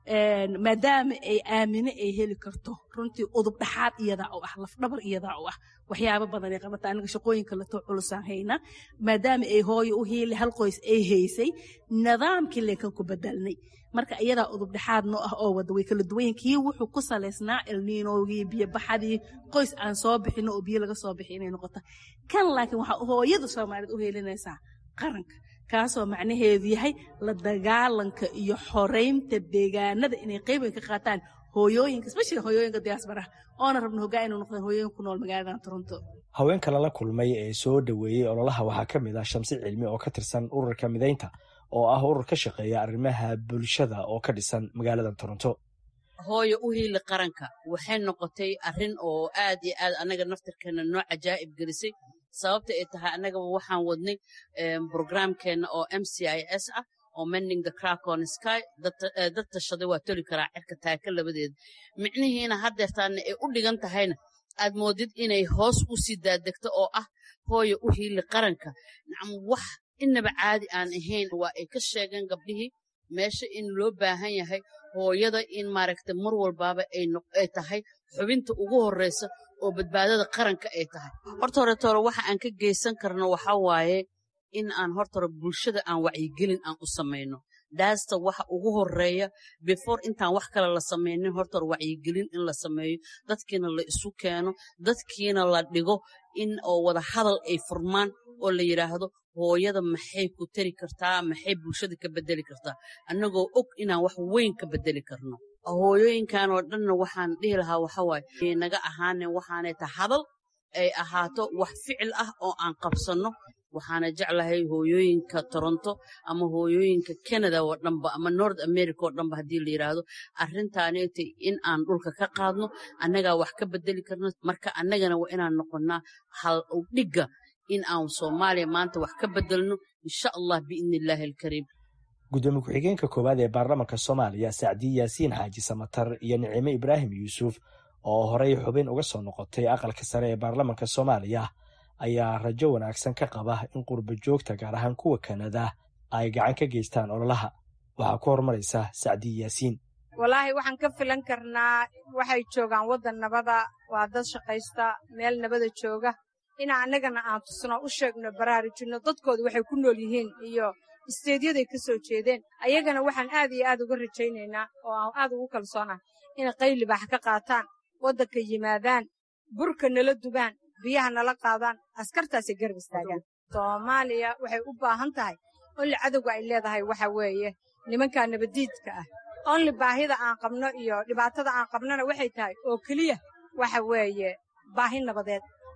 [SPEAKER 9] maadaama ay aamine ay heli karto runtii udub dhaxaad iyadaa u ah lafdhabar iyadaa u ah waxyaabo badan ay qabata aniga shaqooyinka lato culusaan hayna maadaama ay hooyo u hiili hal qoys ay haysay nidaamkii leekan ku bedelnay marka iyadaa udub dhexaad noo ah oo wada way kala duwan yihin kii wuxuu ku salaysnaa elniinowgii biyo baxadii qoys aan soo bixino oo biyo laga soo bixi inay noqoto kan laakiin waxaa hooyada soomaaliyeed u heelinaysaa qaranka kaasoo macnaheedu yahay la dagaalanka iyo xoraynta deegaanada inay qayb weyn ka qaataan hooyooyinka especially hooyooyinka diaasbaraha oona rabno hoggaan inuu noqdaan hooyooyin ku nool magaaladan toronto
[SPEAKER 7] haweenka lala kulmay ee soo dhoweeyey ololaha waxaa ka mid ah shamsi cilmi oo ka tirsan ururka midaynta oo ah urur ka shaqeeya arrimaha bulshada oo ka dhisan magaalada toronto
[SPEAKER 10] hooyo u hiili qaranka waxay noqotay arrin oo aad iyo aad annaga naftirkeena noo cajaa'ib gelisay sababta ay tahay annagaba waxaan wadnay brograamkeenna oo m c i s ah oo mending the crack on sky dad tashaday waa toli karaa cirka taaka labadeeda micnihiina haddeertaana ay u dhigan tahayna aad moodid inay hoos u sii daadegto oo ah hooyo u hiili qaranka nacam wax inaba caadi aan ahayn waa ay ka sheegeen gabdhihii meesha in loo baahan yahay hooyada in maaragta mar walbaaba ay tahay xubinta ugu horreysa oo badbaadada qaranka ay tahay horta hore toore waxa aan ka geysan karno waxa waaye in aan horta hore bulshada aan wacyigelin aan u samayno daasta waxa ugu horeeya before intaan wax kale la samaynin horta hore wacyigelin in la sameeyo dadkiina la isu keeno dadkiina la dhigo in oo wada hadal ay furmaan oo la yidhaahdo hooyada maxay ku tari kartaa maxay bulshada ka bedeli kartaa annagoo og inaan wax weyn ka bedeli karno hooyooyinkan oo dhanna waxaan dhihi lahaa waxawaaye naga ahaanen waxaanay ta hadal ay ahaato wax ficil ah oo aan qabsanno waxaana jeclahay hooyooyinka toronto ama hooyooyinka canada oo dhanba ama north america oo dhanba haddii la yidhaahdo arrintaaneta in aan dhulka ka qaadno annagaa wax ka bedeli karno marka annagana waa inaan noqonnaa hal dhigga in aan soomaaliya maanta wax ka bedelno insha allah biidni illaahi alkariim
[SPEAKER 7] gudoomiye ku-xigeenka koowaad ee baarlamaanka soomaaliya sacdiye yaasiin xaaji samatar iyo nicime ibraahim yuusuf oo horey xubin uga soo noqotay aqalka sare ee baarlamaanka soomaaliya ayaa rajo wanaagsan ka qaba in qurba joogta gaar ahaan kuwa kanada ay gacan ka geystaan ololaha waxaa ku horumaraysa sacdiye yaasiin
[SPEAKER 8] walaahi waxaan ka filan karnaa waxay joogaan waddan nabada waa dad shaqaysta meel nabada jooga inaa annagana aan tusno u sheegno baraarujinno dadkooda waxay ku nool yihiin iyo isteedyaday ka soo jeedeen ayagana waxaan aad iyo aad uga rajaynaynaa oo aan aad ugu kalsoonahay inay qaylibaax ka qaataan waddanka yimaadaan burka nala dubaan biyaha nala qaadaan askartaasay garab istaagaan soomaaliya waxay u baahan tahay onli cadowga ay leedahay waxa weeye nimankaa nabaddiidka ah onli baahida aan qabno iyo dhibaatada aan qabnona waxay tahay oo keliya waxa weeye baahi nabadeed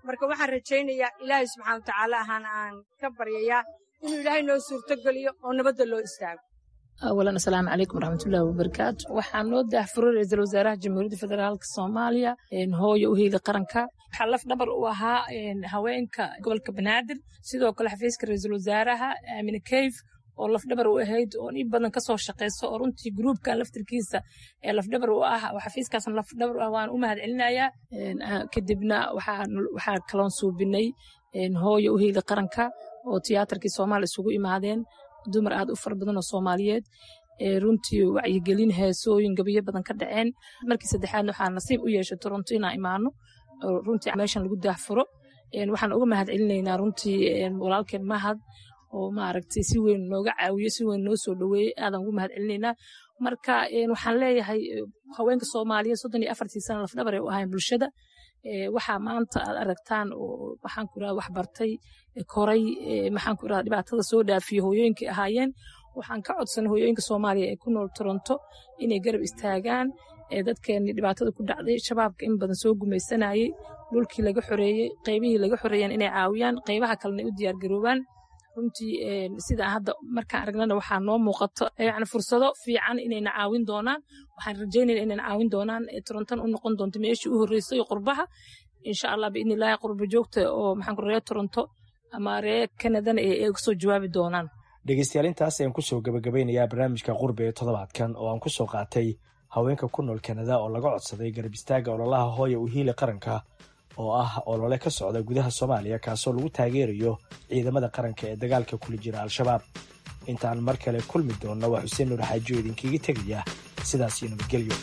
[SPEAKER 8] marka waxaan rajaynayaa ilaahay subxaana wa tacaala ahaan aan ka baryayaa inuu ilaahay noo suurtogeliyo oo nabadda loo istaago
[SPEAKER 11] awalan asalaamu calaykum waraxmatullaahi wabarakaatu waxaa noo daahfuray ra-iisul wasaaraha jamhuuriyadda federaalka soomaaliya hooyo u heeli qaranka waxaa laf dhabar u ahaa haweenka gobolka banaadir sidoo kale xafiiska ra-iisul wasaaraha aamine keyf oo lafdhabar u ahayd oo in badan kasoo shaqeyso oo runtii gruubkan laftirkiisa ee lafdhabar u ah oo xafiiskaasna lafdhabar u ah waan u mahad celinayaa kadibna waxaa kaloon suubinay hooyo u heeli qaranka oo tiyaatarkii soomaaliya isugu imaadeen dumar aad u fara badan oo soomaaliyeed runtii wacyigelin heesooyin gabayo badan ka dhaceen markii saddexaadna waxaa nasiib u yeeshay toronto inaan imaano runtii meeshan lagu daahfuro waxaan uga mahad celinaynaa runtii walaalkeen mahad oo maaragtay si weyn nooga caawiyo si weyn noo soo dhoweeyey aadan ugu mahad celinaynaa marka waxaan leeyahay haweenka soomaaliyeed soddon iyo afartii sana lafdhabar ay u ahayn bulshada waxaa maanta aad aragtaan oo maxaan ku irahda wax bartay koray maxaan ku irahda dhibaatada soo dhaafiyo hooyooyinkay ahaayeen waxaan ka codsanay hooyooyinka soomaaliya ee ku nool toronto inay garab istaagaan dadkeenni dhibaatada ku dhacday shabaabka in badan soo gumaysanayey dhulkii laga xoreeyey qaybihii laga xoreeyeen inay caawiyaan qaybaha kalena u diyaargaroobaan runtii sida hadda markaan aragnana waxaa noo muuqato yani fursado fiican inayna caawin doonaan waxaan rajaynayna inayna caawin doonaan toronton u noqon doonto meeshii u horreysay qurbaha insha allah biidni illaahi qurba joogta oo maxaan ku reer toronto ama reer kanadana ee kasoo jawaabi doonaan
[SPEAKER 7] dhegeystayaal intaas ayaan kusoo gabagabeynayaa barnaamijka qurbe ee toddobaadkan oo aan kusoo qaatay haweenka ku nool kanada oo laga codsaday garab istaaga ololaha hooya u hiili qaranka oo ah olole ka socda gudaha soomaaliya kaasoo lagu taageerayo ciidamada qaranka ee dagaalka kula jira al-shabaab intaan mar kale kulmi doonna waa xuseen nuur xaajiyo idinkiiga tegaya sidaas iyo nabadgelyo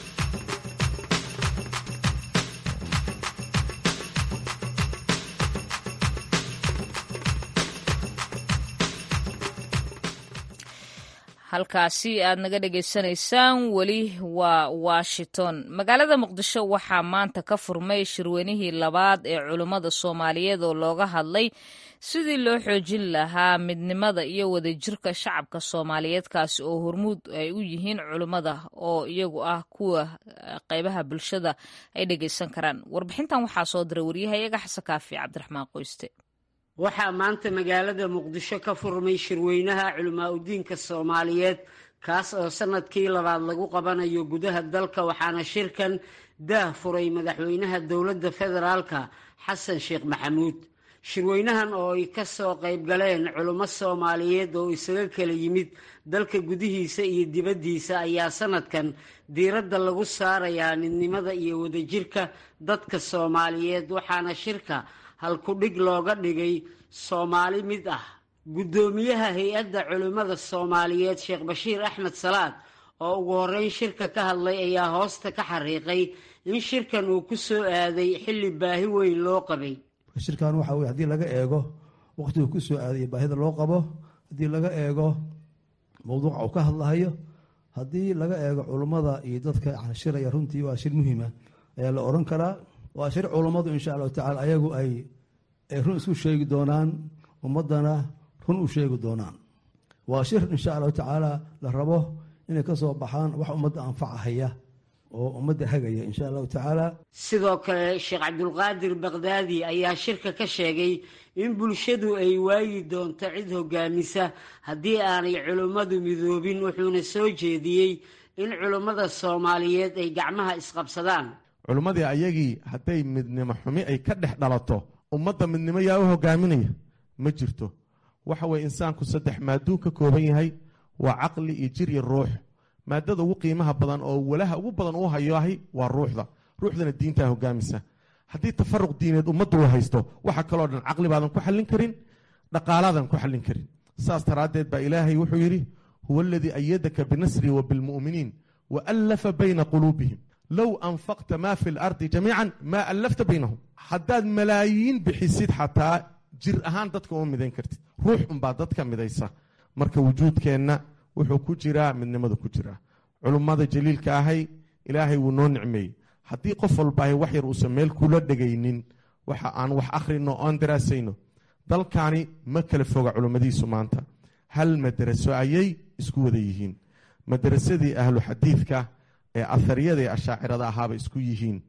[SPEAKER 1] halkaasi aad naga dhegaysanaysaan weli waa washington magaalada muqdisho waxaa maanta ka furmay shirweynihii labaad ee culummada soomaaliyeed oo looga hadlay sidii loo xoojin lahaa midnimada iyo wadajirka shacabka soomaaliyeed kaasi oo hormuud ay u yihiin culummada oo iyagu ah kuwa qaybaha bulshada ay dhegaysan karaan warbixintan waxaa soo diray waryahayaga xasan kaafi cabdiraxmaan qoyste
[SPEAKER 12] waxaa maanta magaalada muqdisho ka furmay shirweynaha culimaa udiinka soomaaliyeed kaas oo sanadkii labaad lagu qabanayo gudaha dalka waxaana shirkan daah furay madaxweynaha dowladda federaalka xasan sheekh maxamuud shirweynahan oo ay ka soo qayb galeen culummo soomaaliyeed oo isaga kala yimid dalka gudihiisa iyo dibaddiisa ayaa sanadkan diiradda lagu saarayaa midnimada iyo wadajirka dadka soomaaliyeed waxaana shirka halku-dhig looga dhigay soomaali mid ah guddoomiyaha hay-adda culimmada soomaaliyeed sheekh bashiir axmed salaad oo ugu horreyn shirka ka hadlay ayaa hoosta ka xariiqay in shirkan uu ku soo aaday xilli baahi weyn loo qabay
[SPEAKER 2] shirkan waxa weye haddii laga eego waqtigu ku soo aaday baahida loo qabo haddii laga eego mowduuca uu ka hadlahayo haddii laga eego culummada iyo dadka shiraya runtii waa shir muhiima ayaa la oran karaa waa shir culummadu insha allahu tacala ayagu ay run isku sheegi doonaan ummadana run u sheegi doonaan waa shir insha allahu tacaala la rabo inay ka soo baxaan wax ummadda anfacahaya oo ummadda hagaya insha allahu tacaala
[SPEAKER 12] sidoo kale sheekh cabdulqaadir bakdaadi ayaa shirka ka sheegay in bulshadu ay waayi doonto cid hogaamisa haddii aanay culummadu midoobin wuxuuna soo jeediyey in culummada soomaaliyeed ay gacmaha isqabsadaan
[SPEAKER 13] culummadii ayagii hadday midnimo xumi ay ka dhex dhalato ummadda midnimo yaa u hogaaminaya ma jirto waxa weye insaanku saddex maaduu ka kooban yahay waa caqli iyo jir iyo ruux maadada ugu qiimaha badan oo walaha ugu badan uu hayoahi waa ruuxda ruuxdana diintaa hogaamisa haddii tafaruq diineed ummaddu u haysto waxa kaloo dhan caqli baadan ku xallin karin dhaqaalaadan ku xallin karin saas daraaddeed baa ilaahay wuxuu yidhi huwa aladii ayadaka binasri wa bilmu'miniin wa allafa bayna quluubihim low anfaqta maa fi lardi jamiican maa allafta baynahum haddaad malaayiin bixisid xataa jir ahaan dadka uma midayn kartid ruux unbaa dadka midaysa marka wujuudkeenna wuxuu ku jiraa midnimada ku jiraa culummada jaliilka ahay ilaahay wuu noo nicmeeyey haddii qof walbaahay wax yar uusan meel kula dhegaynin waxa aan wax akhrino oon daraasayno dalkani ma kala foga culummadiisu maanta hal madaraso ayay isku wada yihiin madarasadii ahlu xadiidka ee ahariyada ee ashaacirada ahaaba isku yihiin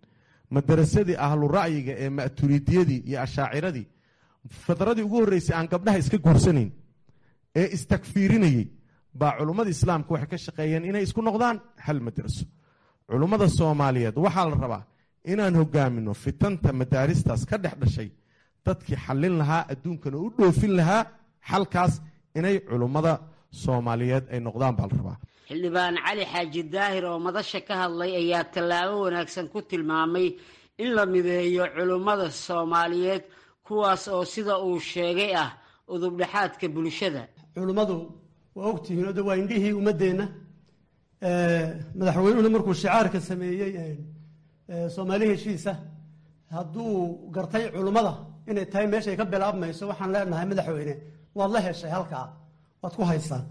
[SPEAKER 13] madarasadii ahlu ra'yiga ee ma'turiidiyadii iyo ashaaciradii fadradii ugu horreysay aan gabdhaha iska guursanayn ee istakfiirinayey baa culummada islaamka waxay ka shaqeeyeen inay isku noqdaan hal madraso culummada soomaaliyeed waxaa la rabaa inaan hogaamino fitanta madaaristaas ka dhex dhashay dadkii xallin lahaa adduunkana u dhoofin lahaa xalkaas inay culummada soomaaliyeed ay noqdaan baa la rabaa
[SPEAKER 12] xildhibaan cali xaaji daahir oo madasha ka hadlay ayaa tallaabo wanaagsan ku tilmaamay in la mideeyo culummada soomaaliyeed kuwaas oo sida uu sheegay ah udubdhexaadka bulshada
[SPEAKER 14] culummadu waa ogtihiin o de waa indhihii ummaddeenna madaxweynuhuna markuu shicaarka sameeyey soomaali heshiisa hadduu gartay culummada inay tahay meeshay ka bilaabmayso waxaan leenahay madaxweyne waad la heshay halkaa waad ku haysaa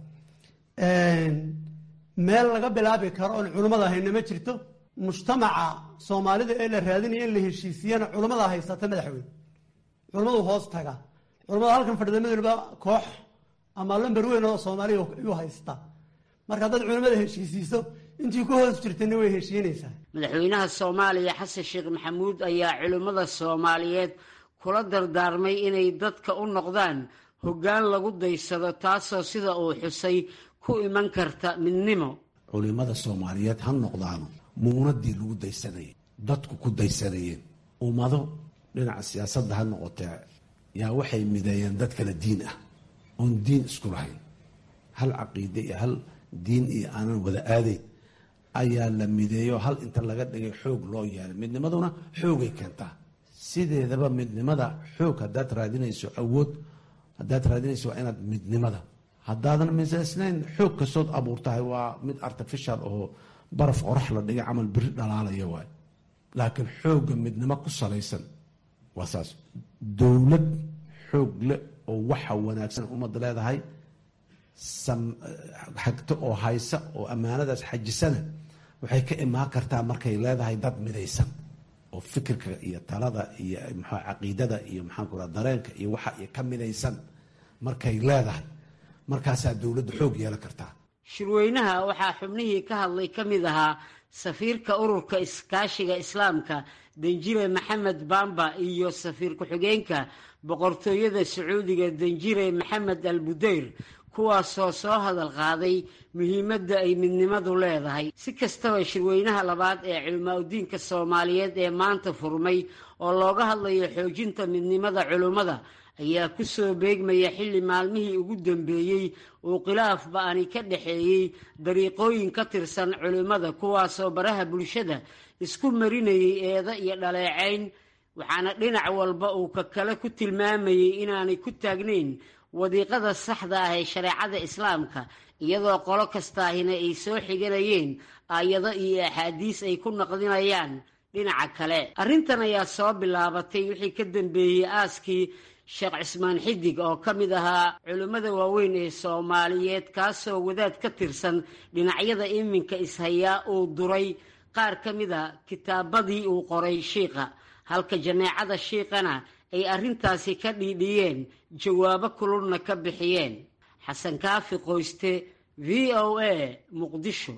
[SPEAKER 14] meel laga bilaabi karo oon culummada hayna ma jirto mujtamaca soomaalida ee la raadinaya in la heshiisiyana culummada haysata madaxweyne culummadu hoos taga culummada halkan fadhidamaduniba koox ama lamber weyn oo soomaaliya yuu haysta marka haddaad culummada heshiisiiso intii ku hoos jirtana way heshiinaysaa
[SPEAKER 12] madaxweynaha soomaaliya xasan sheekh maxamuud ayaa culimmada soomaaliyeed kula dardaarmay inay dadka u noqdaan hoggaan lagu daysado taasoo sida uu xusay ku iman karta midnimo
[SPEAKER 15] culimada soomaaliyeed ha noqdaano muunadii lagu daysanayay dadku ku daysanayeen ummado dhinaca siyaasadda ha noqotee yaa waxay mideeyeen dad kale diin ah oon diin isku lahayn hal caqiide iyo hal diin iyo aanan wada aadayn ayaa la mideeyo hal inta laga dhigay xoog loo yeelay midnimaduna xoogay keentaa sideedaba midnimada xoog haddaad raadinayso awood haddaad raadinayso waa inaad midnimada haddaadan misaysnayn xoog kastood abuurtahay waa mid artificial oo baraf qorax la dhigay camal biri dhalaalaya waay laakiin xoogga midnimo ku salaysan waa saas dowlad xoog leh oo waxa wanaagsan ummadda leedahay xagto oo haysa oo ammaanadaas xajisana waxay ka imaan kartaa markay leedahay dad midaysan oo fikirka iyo talada iyo maxaa caqiidada iyo maxaanku raa dareenka iyo waxa iyo ka midaysan markay leedahay markaasaa dowladda xoog yeelan kartaa
[SPEAKER 12] shirweynaha waxaa xubnihii ka hadlay ka mid ahaa safiirka ururka iskaashiga islaamka danjire maxamed bamba iyo safiir ku-xigeenka boqortooyada sacuudiga danjire maxamed al budeyr kuwaasoo soo hadal qaaday muhiimadda ay midnimadu leedahay si kastaba shirweynaha labaad ee culimaauddiinka soomaaliyeed ee maanta furmay oo looga hadlayo xoojinta midnimada culimmada ayaa ku soo beegmaya xilli maalmihii ugu dambeeyey uu khilaaf ba-ani ka dhexeeyey dariiqooyin ka tirsan culimmada kuwaasoo baraha bulshada isku marinayay eeda iyo dhaleecayn waxaana dhinac walba uu ka kale ku tilmaamayey inaanay ku taagnayn wadiiqada saxda ah ee shareecada islaamka iyadoo qolo kastaahina ay soo xiganayeen aayado iyo axaadiis ay ku naqdinayaan dhinaca kale arrintan ayaa soo bilaabatay wixii ka dambeeyey aaskii sheekh cismaan xidig oo ka mid ahaa culimmada waaweyn ee soomaaliyeed kaasoo wadaad ka tirsan dhinacyada iminka ishayaa uu duray qaar ka mid a kitaabadii uu qoray shiikha halka janeecada shiikhana ay arrintaasi ka dhiidhiyeen jawaabo kululna ka bixiyeen xasan kaafi qoyste v o a muqdisho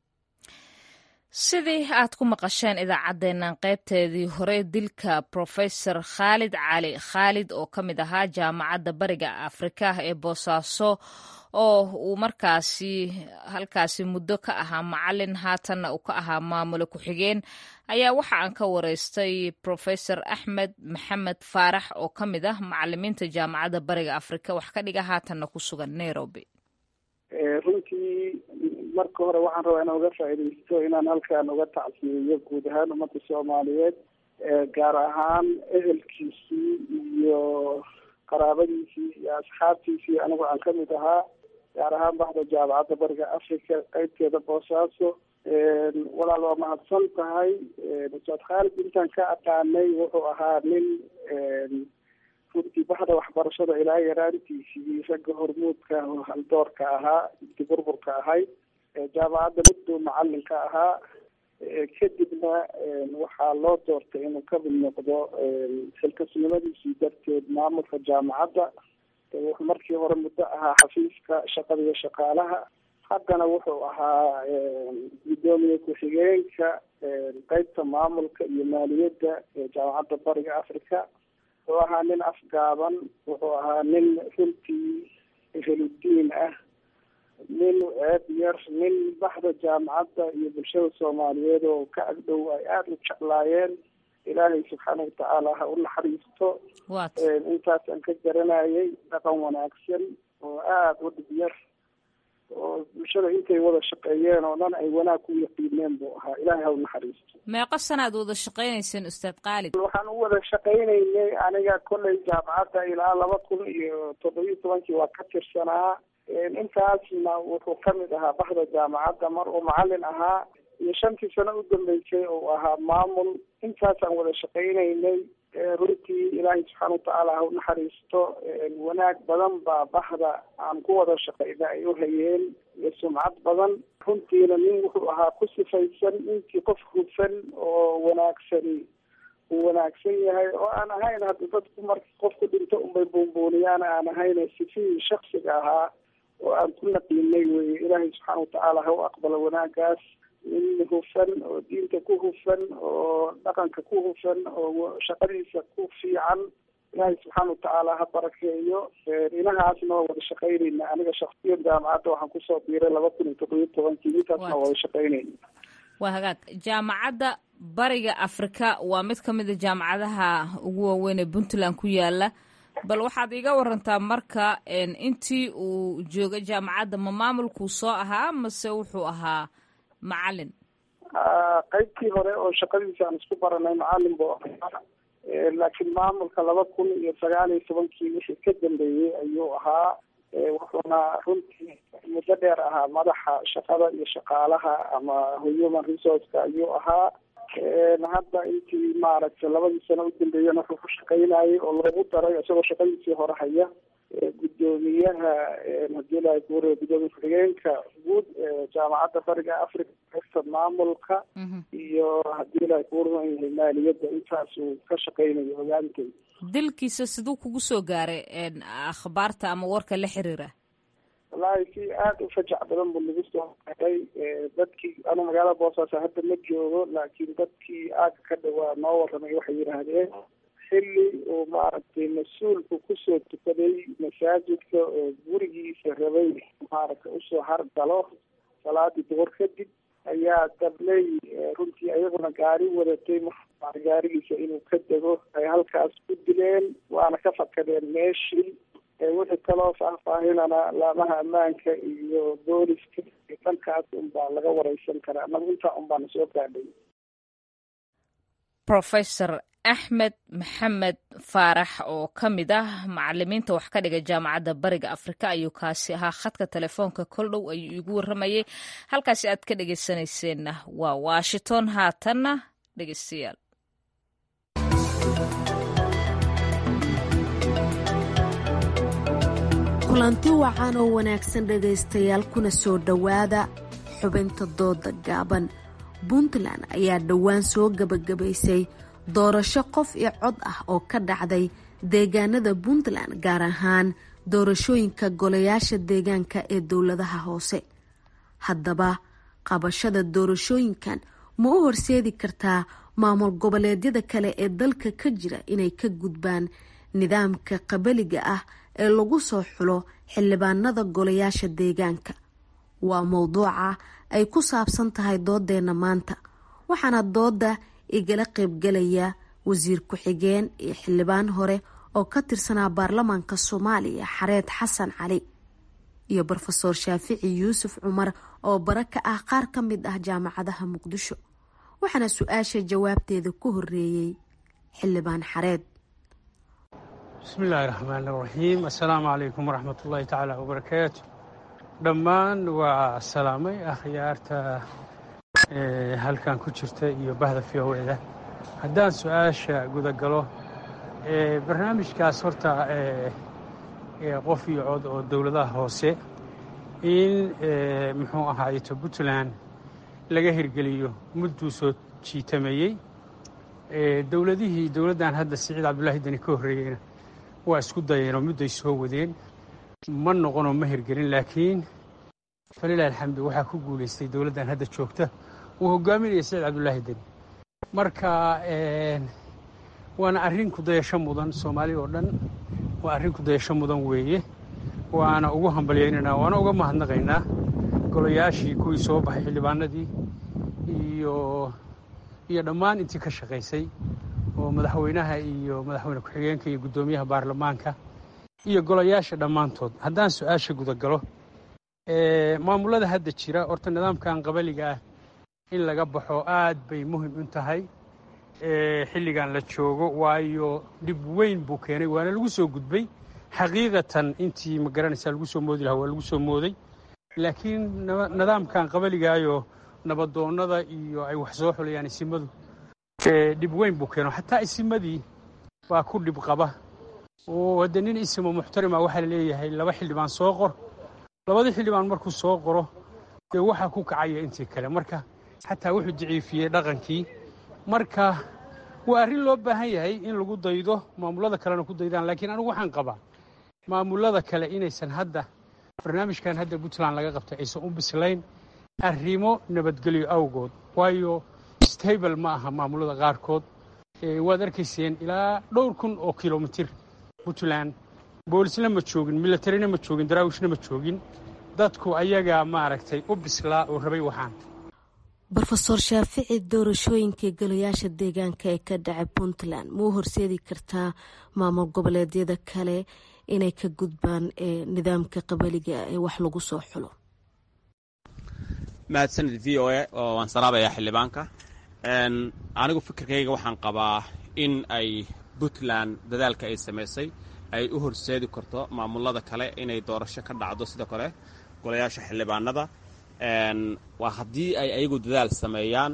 [SPEAKER 1] sidii aad ku maqasheen idaacaddeennan qaybteedii hore dilka profesor khaalid cali khaalid oo ka mid ahaa jaamacadda bariga afrika ee boosaaso oo uu markaasi halkaasi muddo ka ahaa macalin haatanna uu ka ahaa maamulo ku-xigeen ayaa waxa aan ka wareystay profesor axmed maxamed faarax oo ka mid ah macalimiinta jaamacadda bariga afrika wax ka dhiga haatanna ku sugan nairobi
[SPEAKER 3] runtii marka hore waxaan rabaa inaan uga faaidaysto inaan halkaan uga tacsiyeeyo guud ahaan ummadda soomaaliyeed gaar ahaan ehelkiisii iyo qaraabadiisii iyo asxaabtiisii anigu aan kamid ahaa gaar ahaan baxda jaamacadda bariga africa qeybteeda boosaaso walaal waa mahadsan tahay ustaad khaalid intaan ka aqaanay wuxuu ahaa nin runtii baxda waxbarashada ilaa yaraantiisii ragga hormuudka haldoorka ahaa intii burburka ahayd jaamacadda muddo macalinka ahaa kadibna waxaa loo doortay inuu kamid noqdo xilkasnimadiisii darteed maamulka jaamacadda wuxuu markii hore muddo ahaa xafiiska shaqada iyo shaqaalaha haddana wuxuu ahaa guddoomiye ku-xigeenka qeybta maamulka iyo maaliyadda ee jaamacadda bariga africa wuxuu ahaa nin afgaaban wuxuu ahaa nin runtii eheludiin ah nin ceeb yar nin baxda jaamacadda iyo bulshada soomaaliyeed oo ka agdhow ay aada u jeclaayeen ilaahay subxaana watacaala ha u naxariisto intaasaan ka garanayay dhaqan wanaagsan oo aada u dhib yar oo bulshada intay wada shaqeeyeen oo dhan ay wanaag ku yaqiineen buu ahaa ilaahay ha u naxariisto
[SPEAKER 1] meeqo sanaad wada shaqaynayseen ustaad qaalid
[SPEAKER 3] waxaan u wada shaqaynaynay aniga kolley jaamacadda ilaa laba kun iyo toddobiyo tobankii waa ka tirsanaa intaasna wuxuu kamid ahaa baxda jaamacadda mar uu macalin ahaa iyo shantii sano u dambeysay oo ahaa maamul intaasaan wada shaqaynaynay runtii ilaahay subxaana watacaala ha u naxariisto wanaag badan baa baxda aan ku wada shaqayna ay u hayeen iyo sumcad badan runtiina nin wuxuu ahaa ku sifaysan intii qof hufan oo wanaagsani uu wanaagsan yahay oo aan ahayn hadda dadku marka qofku dhinto unbay buunbuuniyaan aan ahayn sifihii shaksiga ahaa oo aan ku naqiinay weye ilaahay subxaana watacaala ha u aqbalo wanaagaas nin hufan oo diinta ku hufan oo dhaqanka ku hufan oo shaqadiisa ku fiican ilaahay subxaana watacaala ha barakeeyo inahaasna waa wada shaqaynayna aniga shaksiyan jaamacadda waxaan kusoo biiray laba kun iyo toddobiyo tobankii intaasna waa wada shaqaynayna
[SPEAKER 1] waa hagaag jaamacadda bariga afrika waa mid ka mid a jaamacadaha ugu waaweyn ee puntland ku yaala bal waxaad iga warantaa marka intii uu joogay jaamacadda ma maamulkuu soo ahaa mase wuxuu ahaa macalin
[SPEAKER 3] qaybtii hore oo shaqadiisa aan isku baranay macalin buu ahaa laakiin maamulka laba kun iyo sagaal iyo tobankii wixii ka dambeeyey ayuu ahaa wuxuuna runtii muddo dheer ahaa madaxa shaqada iyo shaqaalaha ama human resourceka ayuu ahaa hadda intii maaragtay labadii sano u dambeeyana wuxuu ku shaqaynayay oo loogu daray isagoo shaqadiisii hore haya guddoomiyaha hadii la guure gudoomiye ku-xigeenka guud jaamacadda bariga africa qaybta maamulka iyo hadii la kuuran yahay maaliyadda intaasuu ka shaqaynayo hogaantay
[SPEAKER 1] dilkiisa siduu kugu soo gaaray akhbaarta ama warka la xiriira
[SPEAKER 3] wallaahi si aada u fajac badan buu nagu soo garay dadkii anu magaalada boosaaso hadda ma joogo laakiin dadkii aaga ka dhawaa noo waramay waxay yidhaahdeen xilli uu maaragtay mas-uulku kusoo tukaday masaajidka oo gurigiisa rabay maaragtay usoo hargalo salaadii duhur kadib ayaa dabley runtii ayaguna gaari wadatay gaarigiisa inuu ka dego ay halkaas ku dileen waana ka fakadeen meeshii wixii kaloo faahfaahinana laamaha ammaanka iyo booliska iyo dhankaas unbaa laga wareysan karaa anagu intaa unbaana soo gaadhay
[SPEAKER 1] professor axmed maxamed faarax oo ka mid ah macalimiinta wax ka dhiga jaamacadda bariga afrika ayuu kaasi ahaa khadka telefoonka kol dhow ayuu iigu warramayay halkaasi aad ka dhegeysanayseena waa washington haatanna dhegeystayaal
[SPEAKER 16] kulanti wacan oo wanaagsan dhegaystayaal kuna soo dhowaada xubinta dooda gaaban puntland ayaa dhowaan soo gebagabaysay doorasho qof iyo cod ah oo ka dhacday deegaanada puntland gaar ahaan doorashooyinka golayaasha deegaanka ee dowladaha hoose haddaba qabashada doorashooyinkan ma u horseedi kartaa maamul goboleedyada kale ee dalka ka jira inay ka gudbaan nidaamka qabaliga ah ee lagu soo xulo xildhibaanada golayaasha deegaanka waa mowduuca ay ku saabsan tahay doodeena maanta waxaana dooda igala qaybgalaya wasiir ku-xigeen iyo xildhibaan hore oo ka tirsanaa baarlamaanka soomaaliya xareed xasan cali iyo rofeor shaafici yuusuf cumar oo bara ka ah qaar ka mid ah jaamacadaha muqdisho waxaana su-aasha jawaabteeda ku horeeyey xildhibaan xareed
[SPEAKER 17] bismillaahi raxmaan raxiim assalaamu calaykum waraxmat ullaahi tacaala wabarakaatu dhammaan waa salaamay akhyaarta halkan ku jirta iyo bahda v o eda haddaan su-aasha gudagalo barnaamijkaas horta qof iyo cod oo dowladaha hoose in muxuu ahaayeto puntland laga hirgeliyo mudduu soo jiitameeyey dowladihii dowladdan hadda siciid cabdullaahi deni ka horreeyeyna waa isku dayeenoo mudday soo wadeen ma noqonoo ma hirgelin laakiin falilahi alxamdu waxaa ku guulaystay dowladdan hadda joogta uu hogaaminaya siciid cabdullaahi deni marka waana arrin kudayasho mudan soomaali oo dhan waa arrin kudayasho mudan weeye waana ugu hambalyaynaynaa waana uga mahadnaqaynaa golayaashii kuwii soo baxay xildhibaanadii iyo iyo dhammaan intii ka shaqaysay oo madaxweynaha iyo madaxweyne ku-xigeenka iyo guddoomiyaha baarlamaanka iyo golayaasha dhammaantood haddaan su-aasha gudagalo maamulada hadda jira horta nidaamkan qabaliga ah in laga baxo aad bay muhim u tahay xilligan la joogo waayo dhib weyn buu keenay waana lagu soo gudbay xaqiiqatan intii ma garanaysaa lagu soo moodi lahaa waa lagu soo mooday laakiin nidaamkan qabaligaayo nabadoonnada iyo ay wax soo xulayaan isimadu dhib weyn buu keeno xataa isimadii baa ku dhib qaba oo hadde nin isimo muxtarima waxaa la leeyahay laba xildhibaan soo qor labadii xildhibaan markuu soo qoro dee waxaa ku kacaya intii kale marka xataa wuxuu daciifiyey dhaqankii marka waa arrin loo baahan yahay in lagu daydo maamulada kalena ku daydaan laakiin anigu waxaan qabaa maamulada kale inaysan hadda barnaamijkan hadda puntland laga qabtay aysan u bislayn arrimo nabadgelyo awgood waayo stable ma aha maamulada qaarkood waad arkayseen ilaa dhowr kun oo kilomitir puntland boolisna ma joogin milatarina ma joogin daraawishna ma joogin dadku ayagaa maaragtay u bislaa oo rabay waxaan
[SPEAKER 16] rofeor shaafici doorashooyinkai golayaasha deegaanka ee ka dhacay puntland ma u horseedi kartaa maamul goboleedyada kale inay ka gudbaan nidaamka qabaliga ee wax lagu soo xulo
[SPEAKER 18] mahadsanid v o a oo waan salaabayaa xildhibaanka anigu fikirkayga waxaan qabaa in ay puntland dadaalka ay samaysay ay u horseedi karto maamulada kale inay doorasho ka dhacdo sidoo kale golayaasha xildhibaanada waa haddii ay ayagu dadaal sameeyaan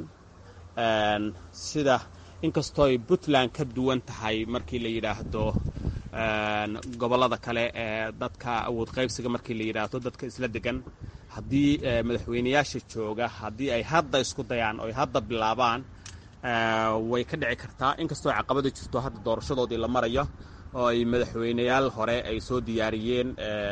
[SPEAKER 18] sida inkastooy puntland ka duwan tahay markii la yidhaahdo gobollada kale ee dadka awood qaybsiga markii la yidhaahdo dadka isla degan haddii madaxweyneyaasha jooga haddii ay hadda isku dayaan oo ay hadda bilaabaan way ka dhici kartaa inkastoo caqabada jirto hadda doorashadoodii la marayo oo ay madaxweyneyaal hore ay soo diyaariyeen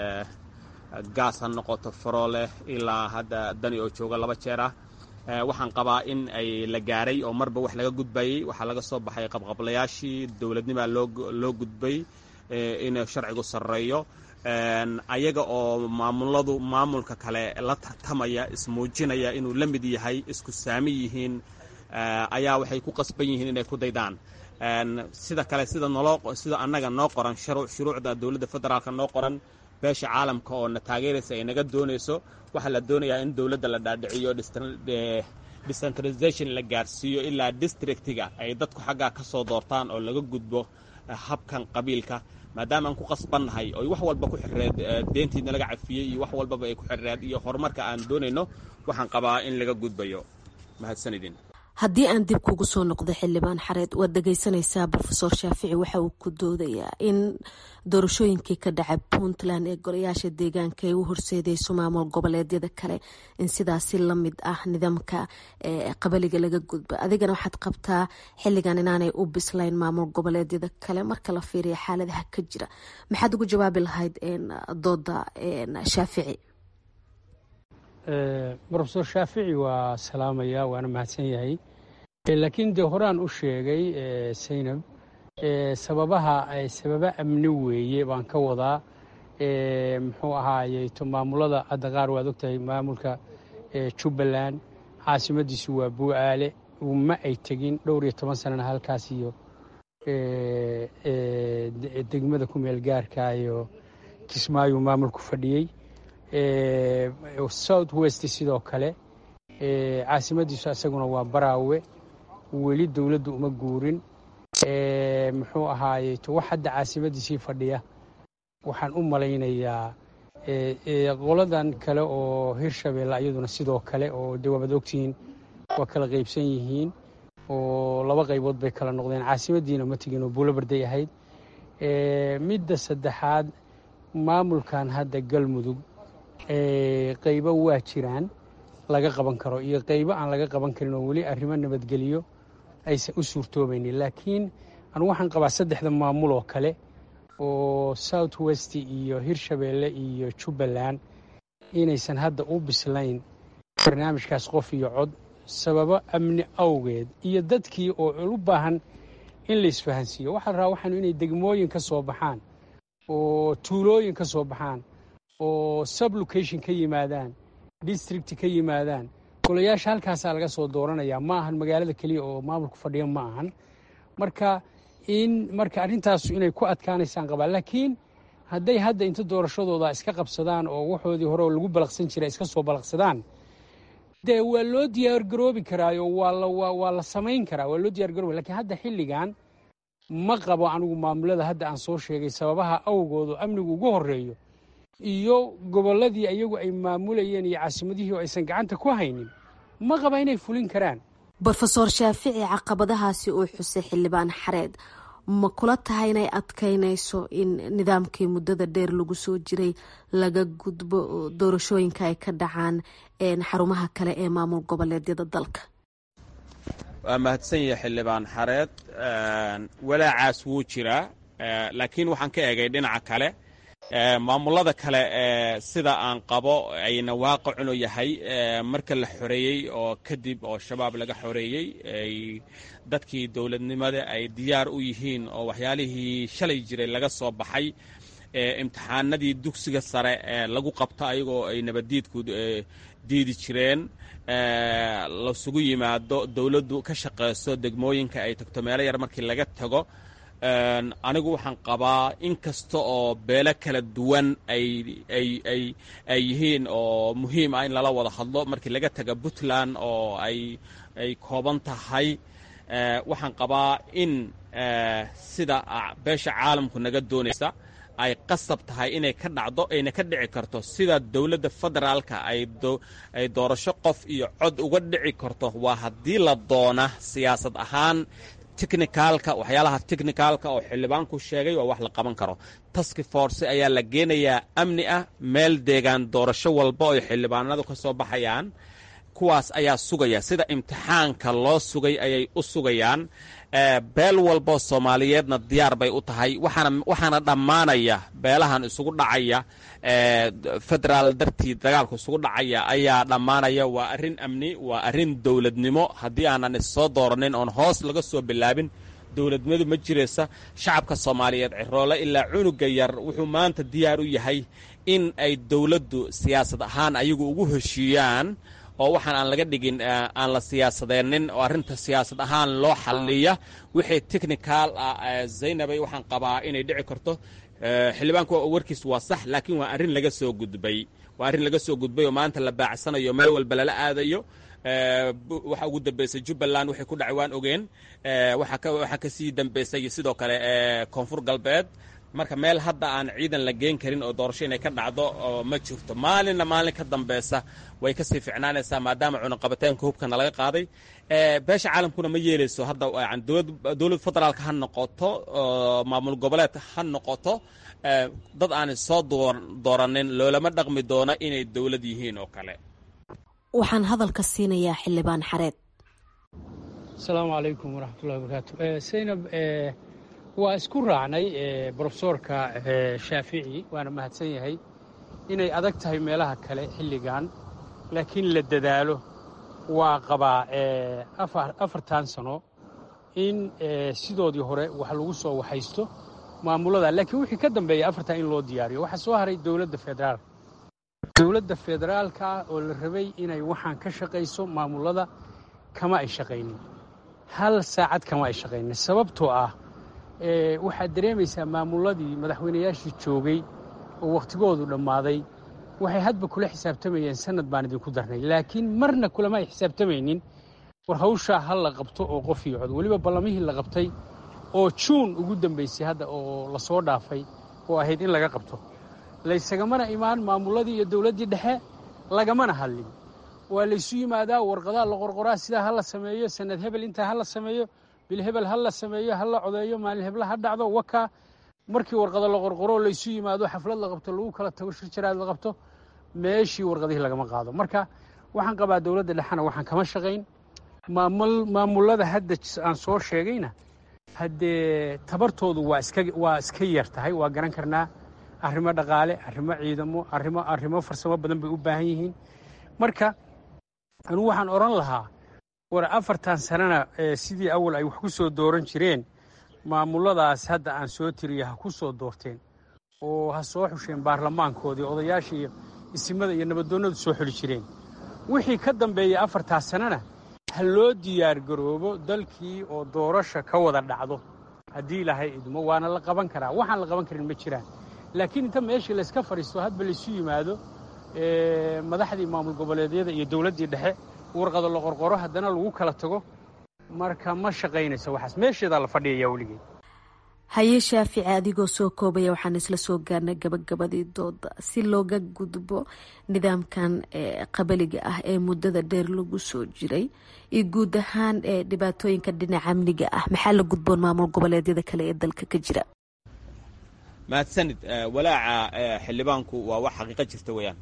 [SPEAKER 18] gaas ha noqoto farooleh ilaa hadda dani oo jooga laba jeer ah waxaan qabaa in ay la gaaray oo marba wax laga gudbayey waxaa laga soo baxay qabqablayaashii dowladnimaa loo gudbay in sharcigu sarreeyo ayaga oo maamuladu maamulka kale la tartamaya ismuujinaya inuu la mid yahay isku saami yihiin ayaa waxay ku qasban yihiin inay ku daydaan sida kale sida naloo sida annaga noo qoran shuruucda dowladda federaalka noo qoran beesha caalamka oo na taageeraysa ay naga doonayso waxaa la doonayaa in dowladda la dhaadhiciyo decentralization la gaarsiiyo ilaa districtiga ay dadku xaggaa ka soo doortaan oo laga gudbo habkan qabiilka maadaama aan ku qasbannahay oy wax walba ku xirreed deentiina laga cafiyey iyo wax walbaba ay ku xirreed iyo horumarka aan doonayno waxaan qabaa in laga gudbayo mahadsanidin
[SPEAKER 16] haddii aan dib kugu soo noqdo xildhibaan xareed waad dhegeysanaysaa rofeor shaafici waxa uu ku doodayaa in doorashooyinkii ka dhacay puntland ee golayaasha deegaanka ay u horseedeyso maamul goboleedyada kale in sidaasi lamid ah nidaamka qabaliga laga gudba adigana waxaad qabtaa xilligan inaanay u bislayn maamul goboleedyada kale marka la fiiriya xaaladaha ka jira maxaad ugu jawaabi lahayd dooda shaafici
[SPEAKER 17] rofeor shaafici waa salaamaya waana mahadsan yahay laakiin dee horaan u sheegay saynab sababaha sababa amni weeye baan ka wadaa muxuu ahaaye to maamulada hadda qaar waad ogtahay maamulka jubbaland caasimadiisu waa buu'aale ma ay tegin dhowr iyo toban sanana halkaas iyo degmada ku meel gaarka iyo kismaayu maamulku fadhiyey south west sidoo kale caasimadiisu isaguna waa baraawe weli dowladdu uma guurin muxuu ahaaye to wax hadda caasimadiisii fadhiya waxaan u malaynayaa qoladan kale oo hirshabeelle iyaduna sidoo kale oo de waabaad ogtihiin waa kala qaybsan yihiin oo laba qaybood bay kala noqdeen caasimadiina ma tegin oo buulobarday ahayd midda saddexaad maamulkan hadda galmudug qaybo waa jiraan laga qaban karo iyo qaybo aan laga qaban karin oo weli arrimo nabadgeliyo aysan u suurtoobaynin laakiin anu waxaan qabaa saddexda maamul oo kale oo south west iyo hirshabeelle iyo jubbaland inaysan hadda u bislayn barnaamijkaas qof iyo cod sababo amni awgeed iyo dadkii oo u baahan in la isfahansiiyo waxaa la rabaa waxaanu inay degmooyin ka soo baxaan oo tuulooyin ka soo baxaan oo sublocation ka yimaadaan district ka yimaadaan golayaasha halkaasaa laga soo dooranayaa ma ahan magaalada keliya oo maamulku fadhiya ma ahan marka in marka arrintaasu inay ku adkaanaysaan qabaa laakiin hadday hadda inta doorashadooda iska qabsadaan oo waxoodii hore oo lagu balaqsan jiray iska soo balaqsadaan dee waa loo diyaargaroobi karaayo waa la waa la samayn karaa waa loo diyaargaroobi lakiin hadda xilligan ma qabo anigu maamulada hadda aan soo sheegay sababaha awgoodu amnigu ugu horeeyo iyo gobolladii iyagu ay maamulayeen iyo caasimadihii oo aysan gacanta ku haynin ma qaba inay fulin karaan
[SPEAKER 16] brofeor shaafici caqabadahaasi uu xusay xildhibaan xareed ma kula tahay inay adkaynayso in nidaamkii muddada dheer lagu soo jiray laga gudbo doorashooyinka ay ka dhacaan xarumaha kale ee maamul goboleedyada dalka
[SPEAKER 18] waa mahadsan yahay xildhibaan xareed walaacaas wuu jiraa laakiin waxaan ka eegay dhinaca kale maamulada kale sida aan qabo ayna waaqicunu yahay marka la xoreeyey oo kadib oo shabaab laga xoreeyey dadkii dowladnimada ay diyaar u yihiin oo waxyaalihii shalay jiray laga soo baxay imtixaanadii dugsiga sare lagu qabto ayagoo ay nabaddiidku diidi jireen lasugu yimaado dowladdu ka shaqayso degmooyinka ay tagto meelo yar markii laga tago anigu waxaan qabaa in kasta oo beelo kala duwan ay yihiin oo muhiim ah in lala wada hadlo markii laga taga puntland oo ay kooban tahay waxaan qabaa in sida beesha caalamku naga doonaysa ay qasab tahay inay ka dhacdo ayna ka dhici karto sida dowladda federaalka ay doorasho qof iyo cod uga dhici karto waa haddii la doona siyaasad ahaan technicaalka waxyaalaha technicaalka oo xildhibaanku sheegay waa wax la qaban karo taski force ayaa la geenayaa amni ah meel deegaan doorasho walba oo xildhibaanadu ka soo baxayaan kuwaas ayaa sugaya sida imtixaanka loo sugay ayay u sugayaan beel walboo soomaaliyeedna diyaar bay u tahay waxaana dhammaanaya beelahan isugu dhacaya federaal dartii dagaalku isugu dhacaya ayaa dhammaanaya waa arrin amni waa arrin dowladnimo haddii aanan issoo dooranin oon hoos laga soo bilaabin dowladnimadu ma jiraysa shacabka soomaaliyeed ciroole ilaa cunuga yar wuxuu maanta diyaar u yahay in ay dowladdu siyaasad ahaan ayagu ugu heshiiyaan oo waxaan aan laga dhigin aan la siyaasadeennin oo arrinta siyaasad ahaan loo xalliya wixii technical ah zaynabay waxaan qabaa inay dhici karto xildhibaanku warkiis waa sax laakiin waa arrin laga soo gudbay waa arrin laga soo gudbay oo maanta la baacsanayo meel walba lala aadayo waxa ugu dambeysay jubbaland waxay ku dhacay waan ogeen waxaa ka sii dambeysay sidoo kale koonfur galbeed marka meel hadda aan ciidan la geen karin oo doorasho inay ka dhacdo ma jirto maalinna maalin ka dambeysa way kasii ficnaanaysaa maadaama cunaqabataanka hubkana laga qaaday beesha caalamkuna ma yeeleyso hadda dowlad federaalka ha noqoto maamul goboleed ha noqoto dad aanay soo dooranin loolama dhaqmi doono inay dowlad yihiin oo kale
[SPEAKER 16] waxaan hadalka siinayaa xildhibaan xareed
[SPEAKER 17] asalaamu calaykum waraxmatullahi wabarakaatu saynab waa isku raacnay brofesoorka shaafici waana mahadsan yahay inay adag tahay meelaha kale xilligan laakiin la dadaalo waa qabaa afartan sano in sidoodii hore wax lagu soo waxaysto maamulada laakiin wixii ka dambeeya afartan in loo diyaariyo waxaa soo haray dowladda federaalka dowladda federaalka oo la rabay inay waxaan ka shaqayso maamulada kama ay shaqaynin hal saacad kama ay shaqaynin sababtoo ah waxaad dareemaysaa maamuladii madaxweynayaashii joogay oo wakhtigoodu dhammaaday waxay hadba kula xisaabtamayeen sanad baan idinku darnay laakiin marna kulama ay xisaabtamaynin war hawshaa ha la qabto oo qof iyo cod weliba ballamihii la qabtay oo juun ugu dambaysay hadda oo lasoo dhaafay oo ahayd in laga qabto laysagamana imaan maamuladii iyo dowladdii dhexe lagamana hadlin waa laysu yimaadaa warqadaa la qorqoraa sidaa ha la sameeyo sanad hebel intaa ha la sameeyo bil hebel ha la sameeyo ha la codeeyo maalin hebla ha dhacdo wakaa markii warqado la qorqoro laysu yimaado xaflad la qabto lagu kala tago shir jaraad la qabto meeshii warqadihii lagama qaado marka waxaan qabaa dowladda dhexena waxaan kama shaqayn maamulada hadda aan soo sheegayna haddee tabartoodu waa iska waa iska yar tahay waa garan karnaa arrimo dhaqaale arrimo ciidamo arrimo arrimo farsamo badan bay u baahan yihiin marka anugu waxaan odhan lahaa war afartan sanana sidii awal ay wax ku soo dooran jireen maamuladaas hadda aan soo tiriya ha ku soo doorteen oo ha soo xusheen baarlamaankoodii odayaasha iyo isimada iyo nabadoonnadu soo xuli jireen wixii ka dambeeya afartaas sanana ha loo diyaargaroobo dalkii oo doorasha ka wada dhacdo haddii ilaahay idmo waana la qaban karaa waxaan la qaban karin ma jiraan laakiin inta meeshii layska fadhiisto hadba laysu yimaado madaxdii maamul goboleedyada iyo dowladdii dhexe warqado la qorqoro haddana lagu kala tago marka ma shaqaynayso waxaas meesheedaa la fadhiyayaa weligeed
[SPEAKER 16] haye shaafici adigoo soo koobaya waxaan isla soo gaarnay gabagabadii dooda si looga gudbo nidaamkan qabaliga ah ee muddada dheer lagu soo jiray iyo guud ahaan dhibaatooyinka dhinaca amniga ah maxaa la gudboon maamul goboleedyada kale ee dalka ka jira
[SPEAKER 18] mahadsanid walaaca xildhibaanku waa wax xaqiiqa jirta weeyaan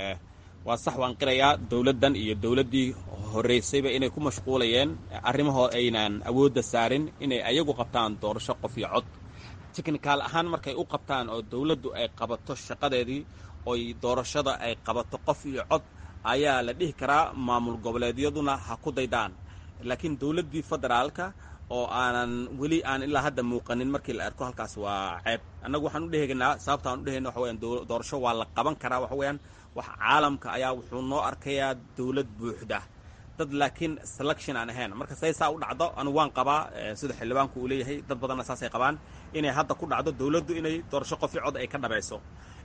[SPEAKER 18] waa sax waan qirayaa dowladdan iyo dowladdii horraysayba inay ku mashquulayeen arrimahoo aynan awoodda saarin inay ayagu qabtaan doorasho qof iyo cod tignikaal ahaan markay u qabtaan oo dowladdu ay qabato shaqadeedii oy doorashada ay qabato qof iyo cod ayaa la dhihi karaa maamul goboleedyaduna ha ku daydaan laakiin dowladdii federaalka oo aanan weli aan ilaa hadda muuqanin markii la arko halkaas waa ceeb annagu waxaan u dhehegnaa sababta aan u dhehayna waxa weyaan doorasho waa la qaban karaa waxa weeyaan wax caalamka ayaa wuxuu noo arkayaa dowlad buuxda dad laakiin selection aan ahayn marka say saa u dhacdo anigu waan qabaa sida xildhibaanku uu leeyahay dad badanna saasay qabaan inay hadda ku dhacdo dowladdu inay doorasho qof iyo cod ay ka dhabayso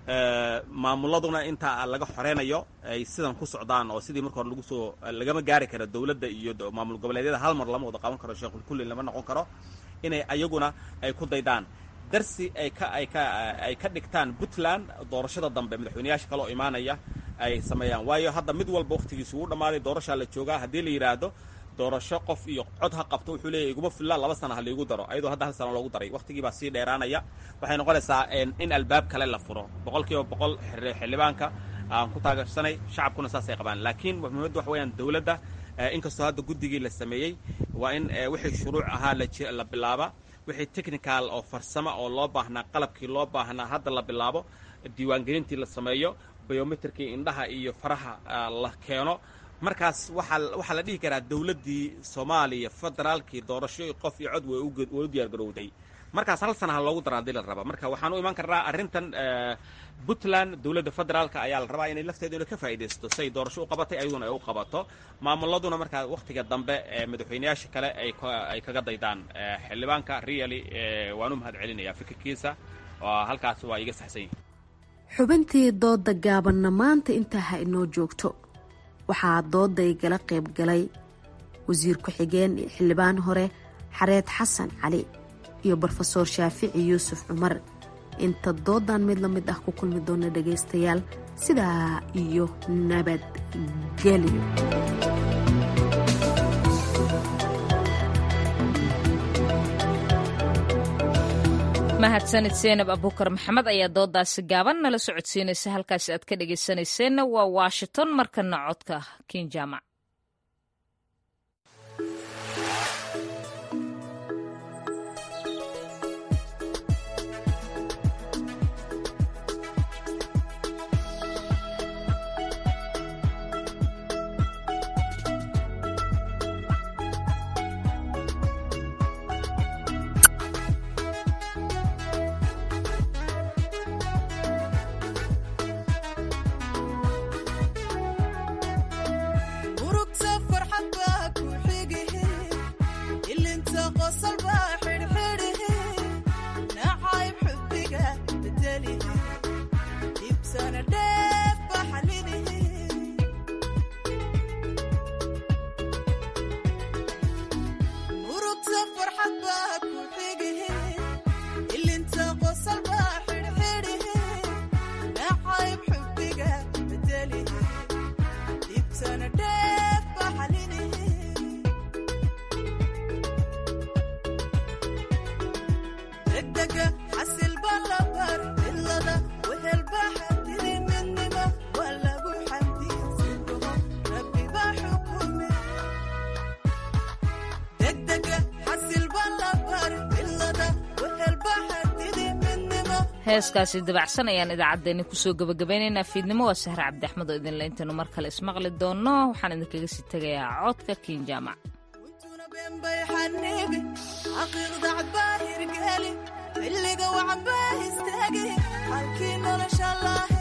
[SPEAKER 18] maamuladuna intaa laga xoreynayo ay sidan ku socdaan oo sidii marka hore lagu soo lagama gaari karo dowladda iyo maamul goboleedyada hal mar lama wada qaban karo sheekul kulli lama noqon karo inay ayaguna ay ku daydaan darsi ay ka ay ka ay ka dhigtaan puntland doorashada dambe madaxweyneyaasha kale oo imaanaya ay sameeyaan waayo hadda mid walba wakhtigiisu wuu dhammaaday doorashaa la joogaa haddii la yidhaahdo doorasho qof iyo cod ha qabto wuxuu leeyahy iguma filla laba sana ha laigu daro ayadoo hadda hal sana loogu daray wakhtigii baa sii dheeraanaya waxay noqonaysaa in albaab kale la furo boqol kiiba boqol xildhibaanka aan ku taageersanay shacabkuna saasay qabaan laakiin muhimaddu waxa weyaan dowladda inkastoo hadda guddigii la sameeyey waa in wixii shuruuc ahaa la bilaaba wixii technical oo farsamo oo loo baahnaa qalabkii loo baahnaa hadda la bilaabo diiwaangelintii la sameeyo biometrikii indhaha iyo faraha la keeno markaas waxaa waxaa la dhihi karaa dowladdii soomaaliya federaalkii doorasho qof iyo cod way u diyaargarowday markaas hal sana ha loogu dara hadii la raba marka waxaan u imaan karnaa arrintan puntland dowladda federaalka ayaa la rabaa inay lafteedu ina ka faa'iidaysto si ay doorasho u qabatay ayaduna ay u qabato maamuladuna markaa wakhtiga dambe madaxweyneyaasha kale ay kaga daydaan xildhibaanka really waan u mahad celinayaa fikirkiisa halkaas waa iga saxsan yihin
[SPEAKER 16] xubintii dooda gaabanna maanta intaa ha inoo joogto waxaa dooda igala qayb galay wasiir ku-xigeen iyo xildhibaan hore xareed xasan cali iyo brofesoor shaafici yuusuf cumar inta doodan mid la mid ah ku kulmi doona dhagaystayaal sidaa iyo nabadgelyo
[SPEAKER 1] mahadsanid seenab abukar maxamed ayaa doodaasi gaaban nala socodsiinaysa halkaasi aad ka dhagaysanayseena waa washington markana codka kin jaamac heeskaasi dabacsan ayaan idaacaddeenni kusoo gabagabaynaynaa fiidnimo waa sahre cabdi axmed oo idinle intaynu mar kale ismaqli doonno waxaan idinkaga sii tegayaa codka kiin jaamac
[SPEAKER 19] xaqiiqda cabaa hirgeli xilliga wacbaa istaagi halkii nolosha lahe